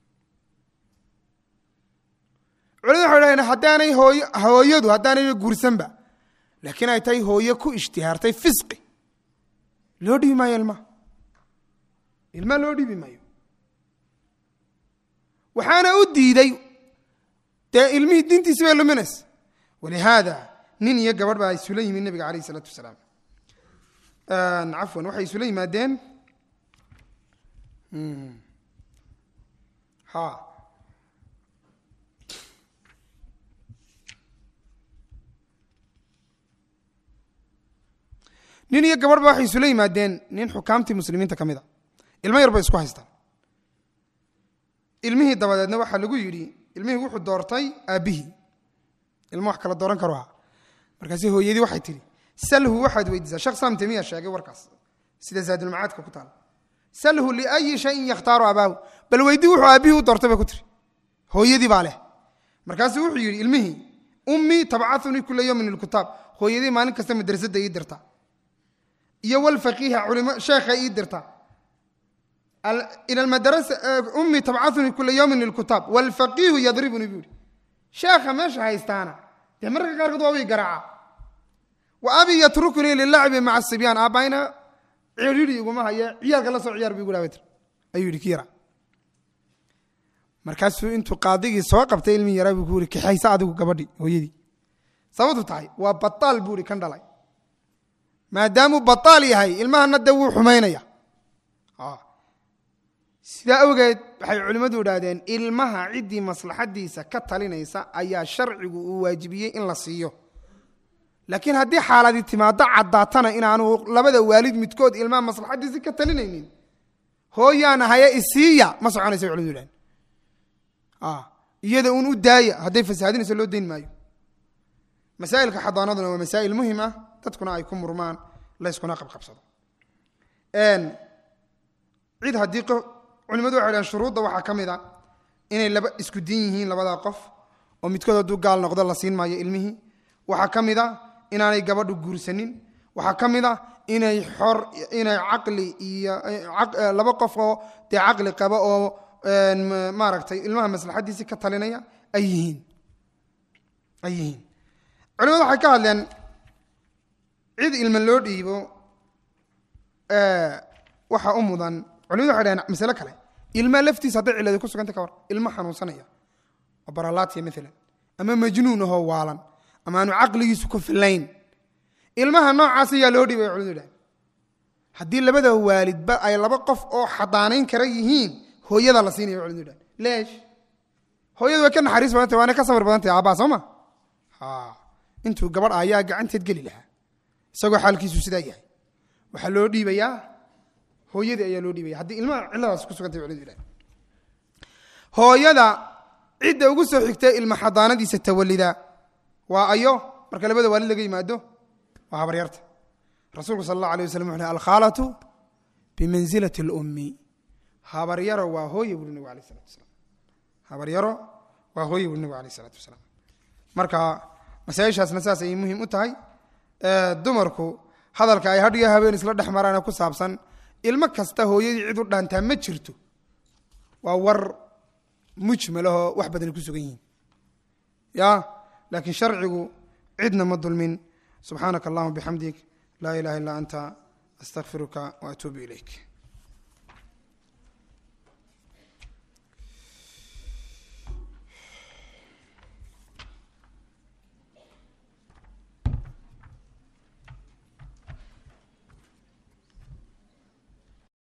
culimadu waxay dhahdeen haddaanay hooyo hooyadu haddaanayba guursanba laakiin ay tahay hooyo ku ishtihaartay fisqi loo dhibi maayo ilmaha ilmaha loo dhibi maayo waxaana u diiday dee ilmihii diintiisi bay luminaysa walihaada nin iyo gabadh baa isula yimid nabiga alayh isalaatu wasalaam cafwan waxay isula yimaadeen ha nin iyo gabadh ba waxay isula yimaadeen nin xukaamtii muslimiinta ka mid a ilmo yar bay isku haystaan ilmihii dabadeedna waxaa lagu yidhi ilmihii wuxuu doortay aabbihii ilmo wax kala dooran karo ha markaasi hooyadii waxay tihi salhu waxaad weydiisaa sheekh sam temiya sheegay warkaas sida zaadulmacaadka ku taal salhu liayi shayin yakhtaaru abaahu bal weydii wuxuu aabbihii u doortay bay ku tiri hooyadii baa leh markaasuu wuxuu yidhi ilmihii ummii tabcaunii kula yowmin ilkutaab hooyadii maalin kasta madrasadda ii dirta iyo walfaqiiha culimo sheekha ii dirta ila madrasa ummii tabcaunii kula yowmin ilkutaab walfaqiihu yadribunii buu yihi sheekha meesha haystaana dee mararka qaarkood waa way garaaca wa abi yatruknii lilacbi maca sibyaan aabbayna ciriiri iguma haye ciyaalka la soo ciyaar bu igu dhaawatr ayuu yidhi ki yara markaasuu intuu qaadigii soo qabtay ilmi yaraa buu ku yiri kaxaysa adigu gabadhi hooyadii sababtu tahay waa bataal buu ihi kan dhalay maadaamuu bataal yahay ilmahana dee wuu xumaynaya sidaa awgeed waxay culimmadu idhaahdeen ilmaha ciddii maslaxadiisa ka talinaysa ayaa sharcigu uu waajibiyey in la siiyo laakiin haddii xaaladii timaado caddaatana inaanu labada waalid midkood ilmaha maslaxadiisi ka talinaynin hooyaana haye isiiya ma soconaysa culimadu idhahdeen iyada uun u daaya hadday fasahaadinayso loo dayn maayo masaa'ilka xadaanaduna waa masaa'il muhim ah dadkuna ay ku murmaan layskuna qabqabsado cid haddii culimadu waxay dhahen shuruudda waxaa ka mid a inay laba isku din yihiin labadaa qof oo midkood hadduu gaal noqdo la siin maayo ilmihii waxaa ka mid a inaanay gabadhu guursanin waxaa ka mid a inay xor inay caqli iyo laba qof oo dee caqli qaba oo maaragtay ilmaha maslaxadiisii ka talinaya ay yihiin ay yihiin culimadu waxay ka hadleen cid ilma loo dhiibo waxaa u mudan culimadu waxay dhaheen masale kale ilma laftiisa hadday ciladi ku suganta ka war ilmo xanuunsanaya oo baralaatiya maalan ama majnuun ahoo waalan ama aanu caqligiisu ku filayn ilmaha noocaas ayaa loo dhiibay culimadu dhaheen haddii labada waalidba ay laba qof oo xadaanayn kara yihiin hooyada la siinaya culimadu dhaheen leesh hooyadu way ka naxariis badantay waana ka sabir badantay aabbaa soo ma intuu gabadh ayaa gacanteed geli lahaa isagoo xaalkiisu sidaa yahay waxaa loo dhiibayaa hooyadii ayaa loo dhiibaya haddii ilmaha cilladaas ku sugantay culimadu dhaheen hooyada cidda ugu soo xigtay ilma xadaanadiisa tawalida waa ayo marka labada waalid laga yimaado waa habaryarta rasuulku sal allah alay waslam wuxu alkhaalatu bimansilati اlummi habaryaro waa hooye buri nabig alayh salatu wasalaam habaryaro waa hooye buri nabig alayh isalaatu wasalaam marka masaa-ishaasna saas ayay muhim u tahay dumarku hadalka ay hadhiyo habeen isla dhex maraane ku saabsan ilmo kasta hooyadii cid u dhaantaa ma jirto waa war mujmalahoo wax badani ku sugan yihiin ya laakiin sharcigu cidna ma dulmin subxaanaka allahuma bixamdik laa ilaha illa anta astaqfiruka waatuubu ilayk